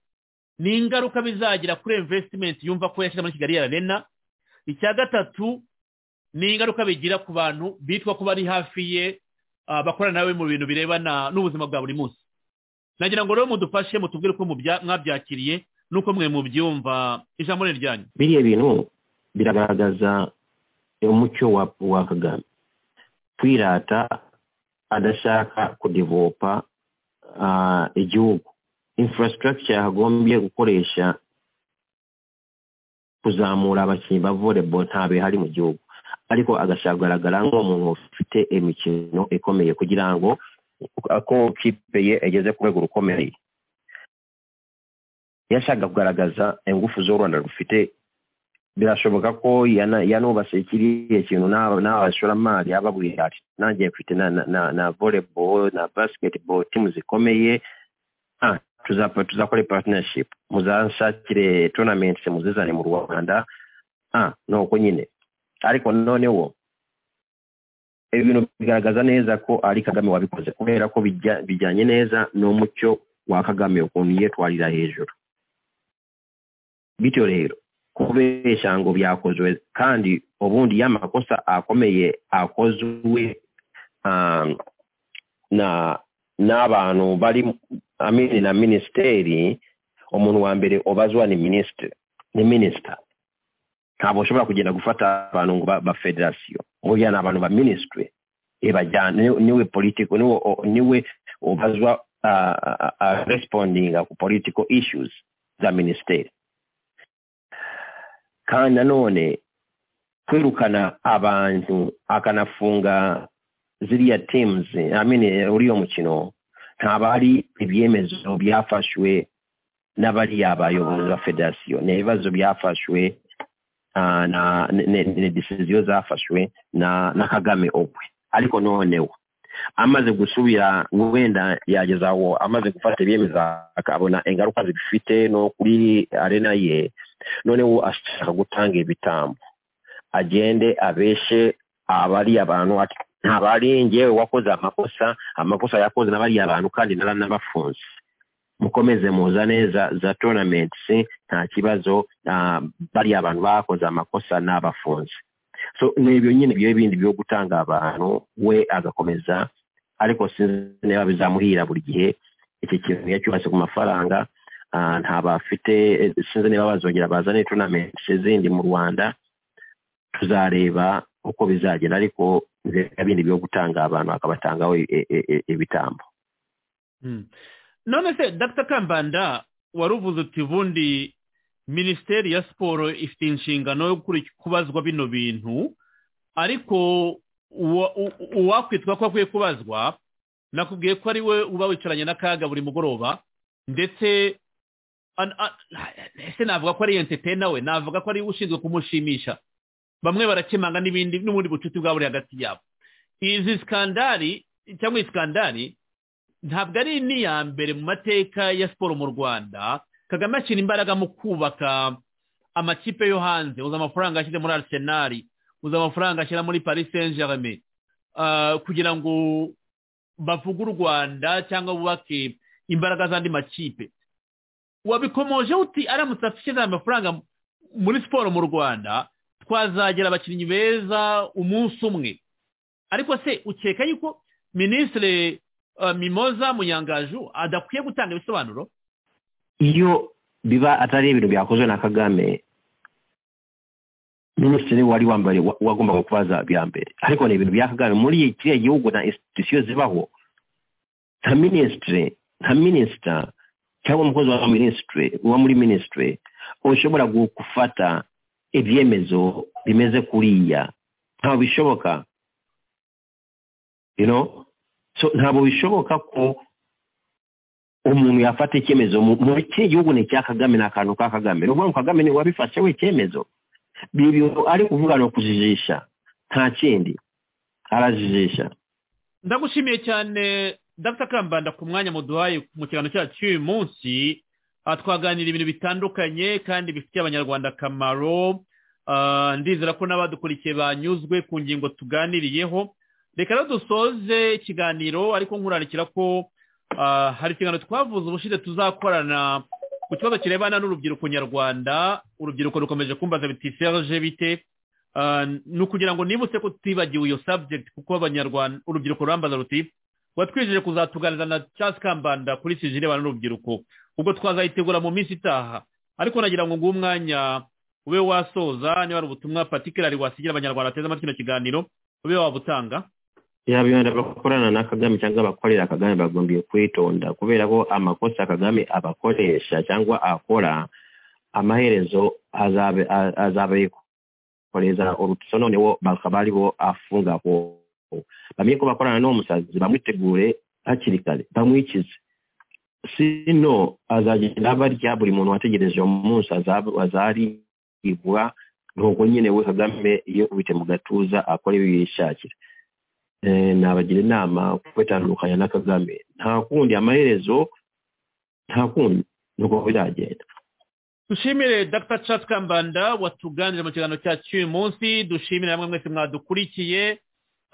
ni ingaruka bizagira kuri invesitimenti yumva ko yashyize muri kigali yararena icya gatatu ni ingaruka bigira ku bantu bitwa ko bari hafi ye ah, bakorana nawe mu bintu birebana n'ubuzima bwa buri munsi nagira ngo rero mudufashe mutubwire uko mubya- mwabyakiriye n'uko mwe mubyumva ijambo ni ryanyu biriya bintu biragaragaza umucyo wa wa kagame kwirata adashaka kudevelopa ah, igihugu infrastructure yagombye gukoresha kuzamura abakinnyi ba volleyball ntabe hari mu gihugu ariko agashaka kugaragara nk'umuntu ufite imikino ikomeye kugira ngo ko kipe ye igeze ku rwego rukomeye yashaka kugaragaza ingufu z'u rwanda rufite birashoboka ko yana- yanubase kiriya kintu n'aba n'aba bashoramari yaba buri hati nanjye mfite na na- na na volleyball na basketball timu zikomeye Ah, tuzapa- tuzakora partnership muzanshakire tournament muzizane mu rwanda ah, ni uko nyine ariko noneho ibintu bigaragaza neza ko ari kagame wabikoze kubera ko bijya- bijyanye neza n'umucyo wa kagame ukuntu yitwarira hejuru bityo rero kubeshya ngo byakozwe kandi ubundi y'amakosa akomeye akozwe ah, na n'abantu bari amini na minisiteri umuntu wa mbere ubazwa ni minisitiri ni minisita ntabwo ushobora kugenda gufata abantu ngo ba- ba federasiyo buriya ni abantu ba minisitiri ibajyana niwe politiko niwe o- niwe ubazwa ah, ah, ah, responding ku political issues za minisiteri kandi nanone kwirukana abantu akanafunga ziriya teams I mean uriyo mukino ntaba hari ibyemezo byafashwe n'abariya bayobozi ba federasiyo ni ibibazo byafashwe ah, na ne- ne- ne decision zafashwe na na kagame ubwe ariko noneho amaze gusubira wenda yageza aho amaze gufata ibyemezo akabona ingaruka zibifite no kuri arena ye noneho ashaka gutanga ibitambo agende abeshe abari abantu ati ntabari ngewe wakoze amakosa amakosa yakoze n'abariya bantu kandi naranabafunze mukomeze muza neza za tournaments nta kibazo ah, bariya bantu bakoze amakosa n'abafunze so n'ibyo nyine byo bindi byo gutanga abantu we agakomeza ariko sinzi niba bizamuhira buri gihe iki kintu yacyubatse ku mafaranga ah, nta bafite sinzi niba bazongera bazane tournaments zindi mu rwanda tuzareba uko bizagenda ariko nzega bindi byo gutanga abantu akabatangaho i- i- i- ibitambo Mm. none se dr kambanda wari uvuze uti ubundi minisiteri ya siporo ifite inshingano yo gukuri- kubazwa bino bintu ariko uwa- u- u- uwakwitwa ko akwiye kubazwa nakubwiye ko ari we uba wicaranye n'akaga buri mugoroba ndetse an- a- ese navuga ko ari entetena we navuga ko ari we ushinzwe kumushimisha bamwe barakemanga n'ibindi n'ubundi bucuti bwa buri hagati yabo izi sikandari cyangwa iyi sikandari ntabwo ari n'iya mbere mu mateka ya siporo mu rwanda kagame ashyira imbaraga mu kubaka amakipe yo hanze uzi amafaranga yashyize muri arisenali uzi amafaranga ashyira muri paris saint germain Ah, kugira ngo bavuge u rwanda cyangwa bubake imbaraga z'andi makipe wabikomoje uti aramutse ashyize aya mafaranga muri siporo mu rwanda twazagira abakinnyi beza umunsi umwe ariko se ukeka yuko minisitiri mimoza munyangaju adakwiye gutanga ibisobanuro iyo biba atari ibintu byakozwe na kagame minisitiri wari wambere wa- wagombaga kubaza bya mbere ariko ni ibintu bya kagame muri kiriya gihugu na institusiyo zibaho nta minisitiri nta minisita cyangwa umukozi wa minisitiri wa muri minisitiri ushobora gu- gufata ibyemezo bimeze kuriya ntabwo bishoboka you know? so ntabwo bishoboka ko umuntu yafata icyemezo mu- muri kiriya gihugu ni icya kagame ni akantu ka kagame ni ukuvuga ngo kagame ni we wabifashe we icyemezo bibi ari kuvuga ni ukujijisha nta kindi arajijisha ndagushimiye cyane dr kambanda ku mwanya muduhaye mu kiganiro cyacu cy'uyu munsi Ah, twaganira ibintu bitandukanye kandi bifitiye abanyarwanda akamaro Ah, ndizera ko n'abadukurikiye banyuzwe ku ngingo tuganiriyeho reka rero dusoze ikiganiro ariko nkurarikira ko ah, hari ikiganiro twavuze ubushize tuzakorana ku kibazo kirebana n'urubyiruko nyarwanda urubyiruko rukomeje kumbaza biti serge bite Ah, ni ukugira ngo nibutse ko tutibagiwe iyo subject kuko abanyarwanda urubyiruko rurambaza ruti watwijeje kuzatuganira na Charles Kambanda kuri sije irebana n'urubyiruko ubwo twazayitegura mu minsi itaha ariko nagira ngo nguhe umwanya ube wasoza niba ari ubutumwa particularly wasigira abanyarwanda bateze amatwi kino kiganiro ube wabutanga yabibanda bakorana na kagame cyangwa abakorera kagame bagombye kwitonda kubera ko amakosa kagame abakoresha cyangwa akora amaherezo azabe- a- azabekoreza urutso noneho bakaba aribo afunga ko bamenye ko bakorana n'uwo musazi bamwitegure hakiri kare bamwikize sino azagenda barya buri muntu wategereje uwo munsi azab- azaribwa ntabwo nyine we kagame iyo ubite mu gatuza akora ibyo yishakira Eh, nabagira inama kwitandukanya na kagame nta kundi amaherezo nta kundi nuko biragenda dushimire dr Charles Kambanda watuganirije mu kiganiro cyacu cy'uyu munsi dushimire namwe mwese mwadukurikiye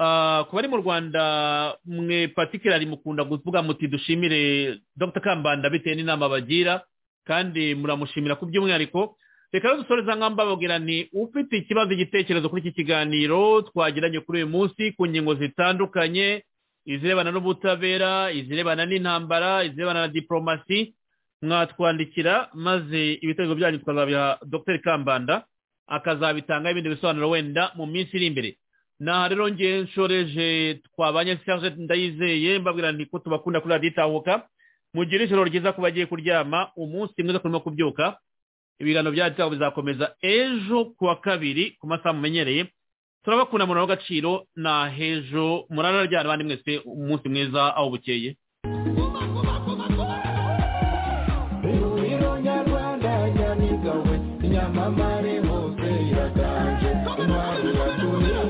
Ah, ku bari mu rwanda mwe particularly mukunda kuvuga muti dushimire dr kambanda bitewe n'inama bagira kandi muramushimira ku by'umwihariko reka rero dusoreza nka mbababwira nti ufite ikibazo igitekerezo kuri iki kiganiro twagiranye kuri uyu munsi ku ngingo zitandukanye izirebana n'ubutabera izirebana n'intambara izirebana na diporomasi mwatwandikira maze ibitego byanyu tukazabiha dr kambanda akazabitanga ibindi bisobanuro wenda mu minsi iri imbere naha rero ngewe nshoreje twabanye serge ndayizeye mbabwira nti ko tubakunda kuri radiyo itahuka mugire ijoro ryiza ku bagiye kuryama umunsi mwiza kurimo kubyuka ibiganiro bya radiyo bizakomeza ejo ku wa kabiri ku masaha mumenyereye turabakunda umuntu w'agaciro nahejo muranaryana abandi mwese umunsi mwiza aho bukeye Ihuriro nyarwanda nyamibwa we inyamamare hose iraganje intwari yatumye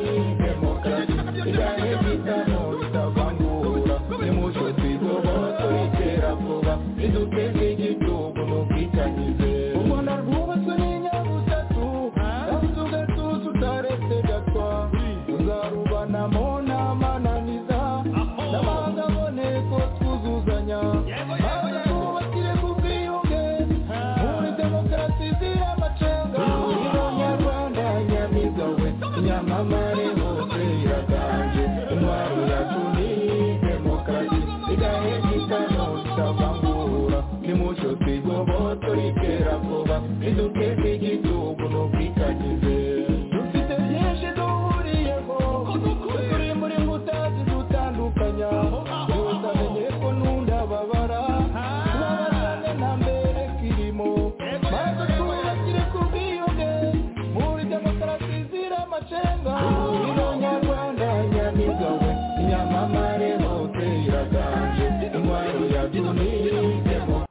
demokarasi irahe bitamo bitavangura nimucyo twigoboka itera vuba riduteze igitugu n'ubwitanyize u rwanda rwubatswe n'inyabutatu yabuze ugatuza utaretse gatwa tuzarubanamo n'amananiza n'amahanga aboneko twuzuzanya maze twubakire ku bwiyunge muri demokarasi ziri amacenga nyarwanda nyamibwa we nyamamare hose iraganje intwaro yacu ni demokarasi igahe gitano itavangura nimucyo twigoboto iterabwoba riduteze igitugu n'ubwitanyize dufite byinshi duhuriyeho turi muri mutazi dutandukanya yose amenye ko nunda babara tubabazane na mbere kirimo maze twubakire ku bwiyunge muri demokarasi zira amacenga nyarwanda nyamibwa we nyamamare hose iraganje intwaro yatumye